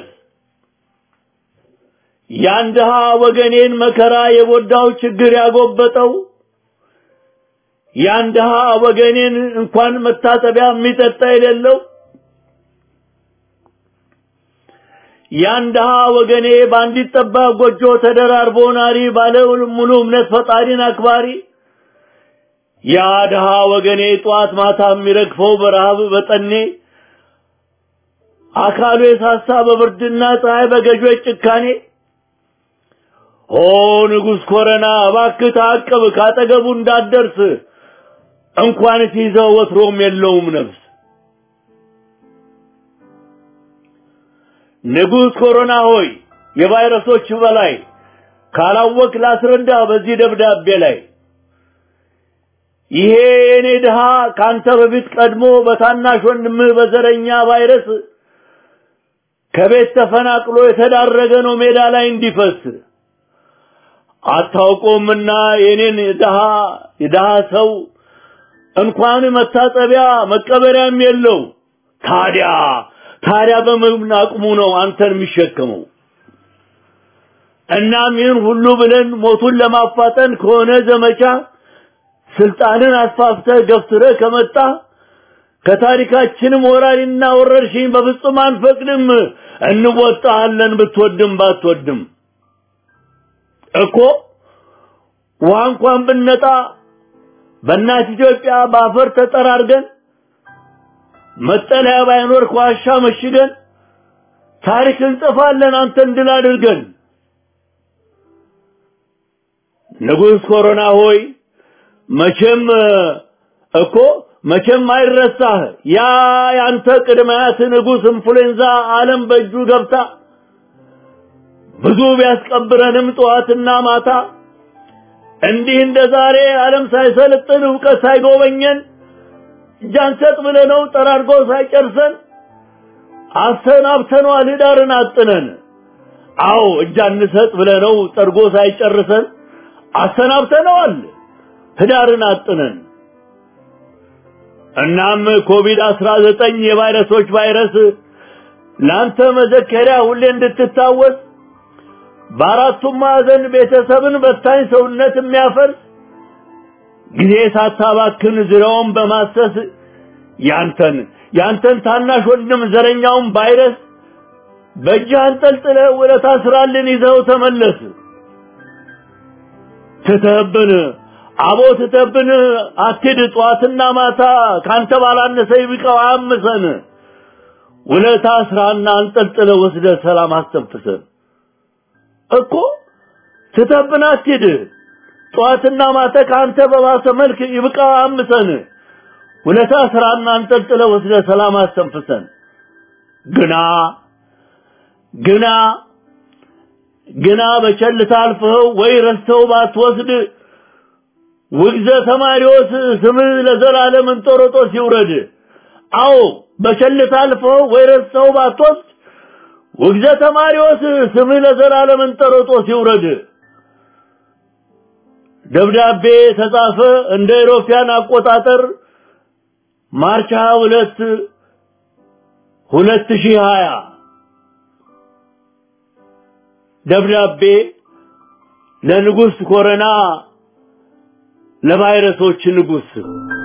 ያን ድሃ ወገኔን መከራ የጎዳው ችግር ያጎበጠው ያን ድሃ ወገኔን እንኳን መታጠቢያ የሚጠጣ የሌለው ያን ድሃ ወገኔ በአንዲት ጠባብ ጎጆ ተደራርቦ ናሪ ባለ ሙሉ እምነት ፈጣሪን አክባሪ ያ ድሃ ወገኔ ጠዋት ማታ የሚረግፈው በረሃብ በጠኔ አካሉ የሳሳ በብርድና ፀሐይ በገዦች ጭካኔ ኦ ንጉሥ ኮረና እባክህ ታቅብ ካጠገቡ እንዳትደርስ እንኳን ሲይዘው ወትሮም የለውም ነፍስ ንጉሥ ኮሮና ሆይ የቫይረሶች በላይ ካላወቅ ላስረዳ በዚህ ደብዳቤ ላይ ይሄ የኔ ድሃ ካንተ በፊት ቀድሞ በታናሽ ወንድምህ በዘረኛ ቫይረስ ከቤት ተፈናቅሎ የተዳረገ ነው ሜዳ ላይ እንዲፈስ አታውቆምና የኔን ድሃ የድሃ ሰው እንኳን መታጠቢያ መቀበሪያም የለው ታዲያ ታዲያ በምን አቅሙ ነው አንተን የሚሸከመው? እናም ይህን ሁሉ ብለን ሞቱን ለማፋጠን ከሆነ ዘመቻ ስልጣንን አስፋፍተህ ገፍትረህ ከመጣ ከታሪካችንም ወራሪና ወረርሽኝ በፍጹም አንፈቅድም። እንወጣሃለን ብትወድም ባትወድም እኮ ውሃ እንኳን ብነጣ በእናት ኢትዮጵያ በአፈር ተጠራርገን መጠለያ ባይኖር ከዋሻ መሽገን ታሪክ እንጽፋለን አንተን ድል አድርገን። ንጉሥ ኮሮና ሆይ መቼም እኮ መቼም አይረሳህ ያ ያንተ ቅድመያት ንጉሥ ኢንፍሉዌንዛ ዓለም በእጁ ገብታ ብዙ ቢያስቀብረንም ጠዋትና ማታ እንዲህ እንደ ዛሬ ዓለም ሳይሰለጥን እውቀት ሳይጎበኘን እጃንሰጥ ብለነው ጠራርጎ ሳይጨርሰን አሰናብተነዋል ህዳርን አጥነን። አዎ እጃንሰጥ ብለነው ጠርጎ ሳይጨርሰን አሰናብተነዋል ህዳርን አጥነን። እናም ኮቪድ አስራ ዘጠኝ የቫይረሶች ቫይረስ ለአንተ መዘከሪያ ሁሌ እንድትታወስ በአራቱም ማዕዘን ቤተሰብን በታኝ ሰውነት የሚያፈርስ ጊዜ ሳታባክን ዙሪያውን በማሰስ ያንተን ያንተን ታናሽ ወንድም ዘረኛውን ቫይረስ በእጅህ አንጠልጥለህ ውለታ ስራልን ይዘው ተመለስ። ትተህብን አቦ ትተህብን አትሂድ ጠዋትና ማታ ካንተ ባላነሰ ይብቃው አያምሰን። ውለታ ስራና አንጠልጥለህ ወስደህ ሰላም አስተንፍሰን እኮ ትተህብን አትሂድ ጠዋትና ማታ ከአንተ በባሰ መልክ ይብቃ አምሰን ውለታ ስራና አንጠልጥለ ወስደ ሰላም አስተንፍሰን ግና ግና ግና በቸልታ አልፈኸው ወይ ረስተው ባትወስድ ውግዘ ተማሪዎስ ስምህ ለዘላለም እንጦሮጦስ ይውረድ። አዎ በቸልታ አልፈኸው ወይ ረስተው ባትወስድ ውግዘ ተማሪዎስ ስምህ ለዘላለም እንጦሮጦስ ይውረድ። ደብዳቤ ተጻፈ እንደ ኢሮፒያን አቆጣጠር ማርች 22 2020 ደብዳቤ ለንጉሥ ኮረና ለቫይረሶች ንጉሥ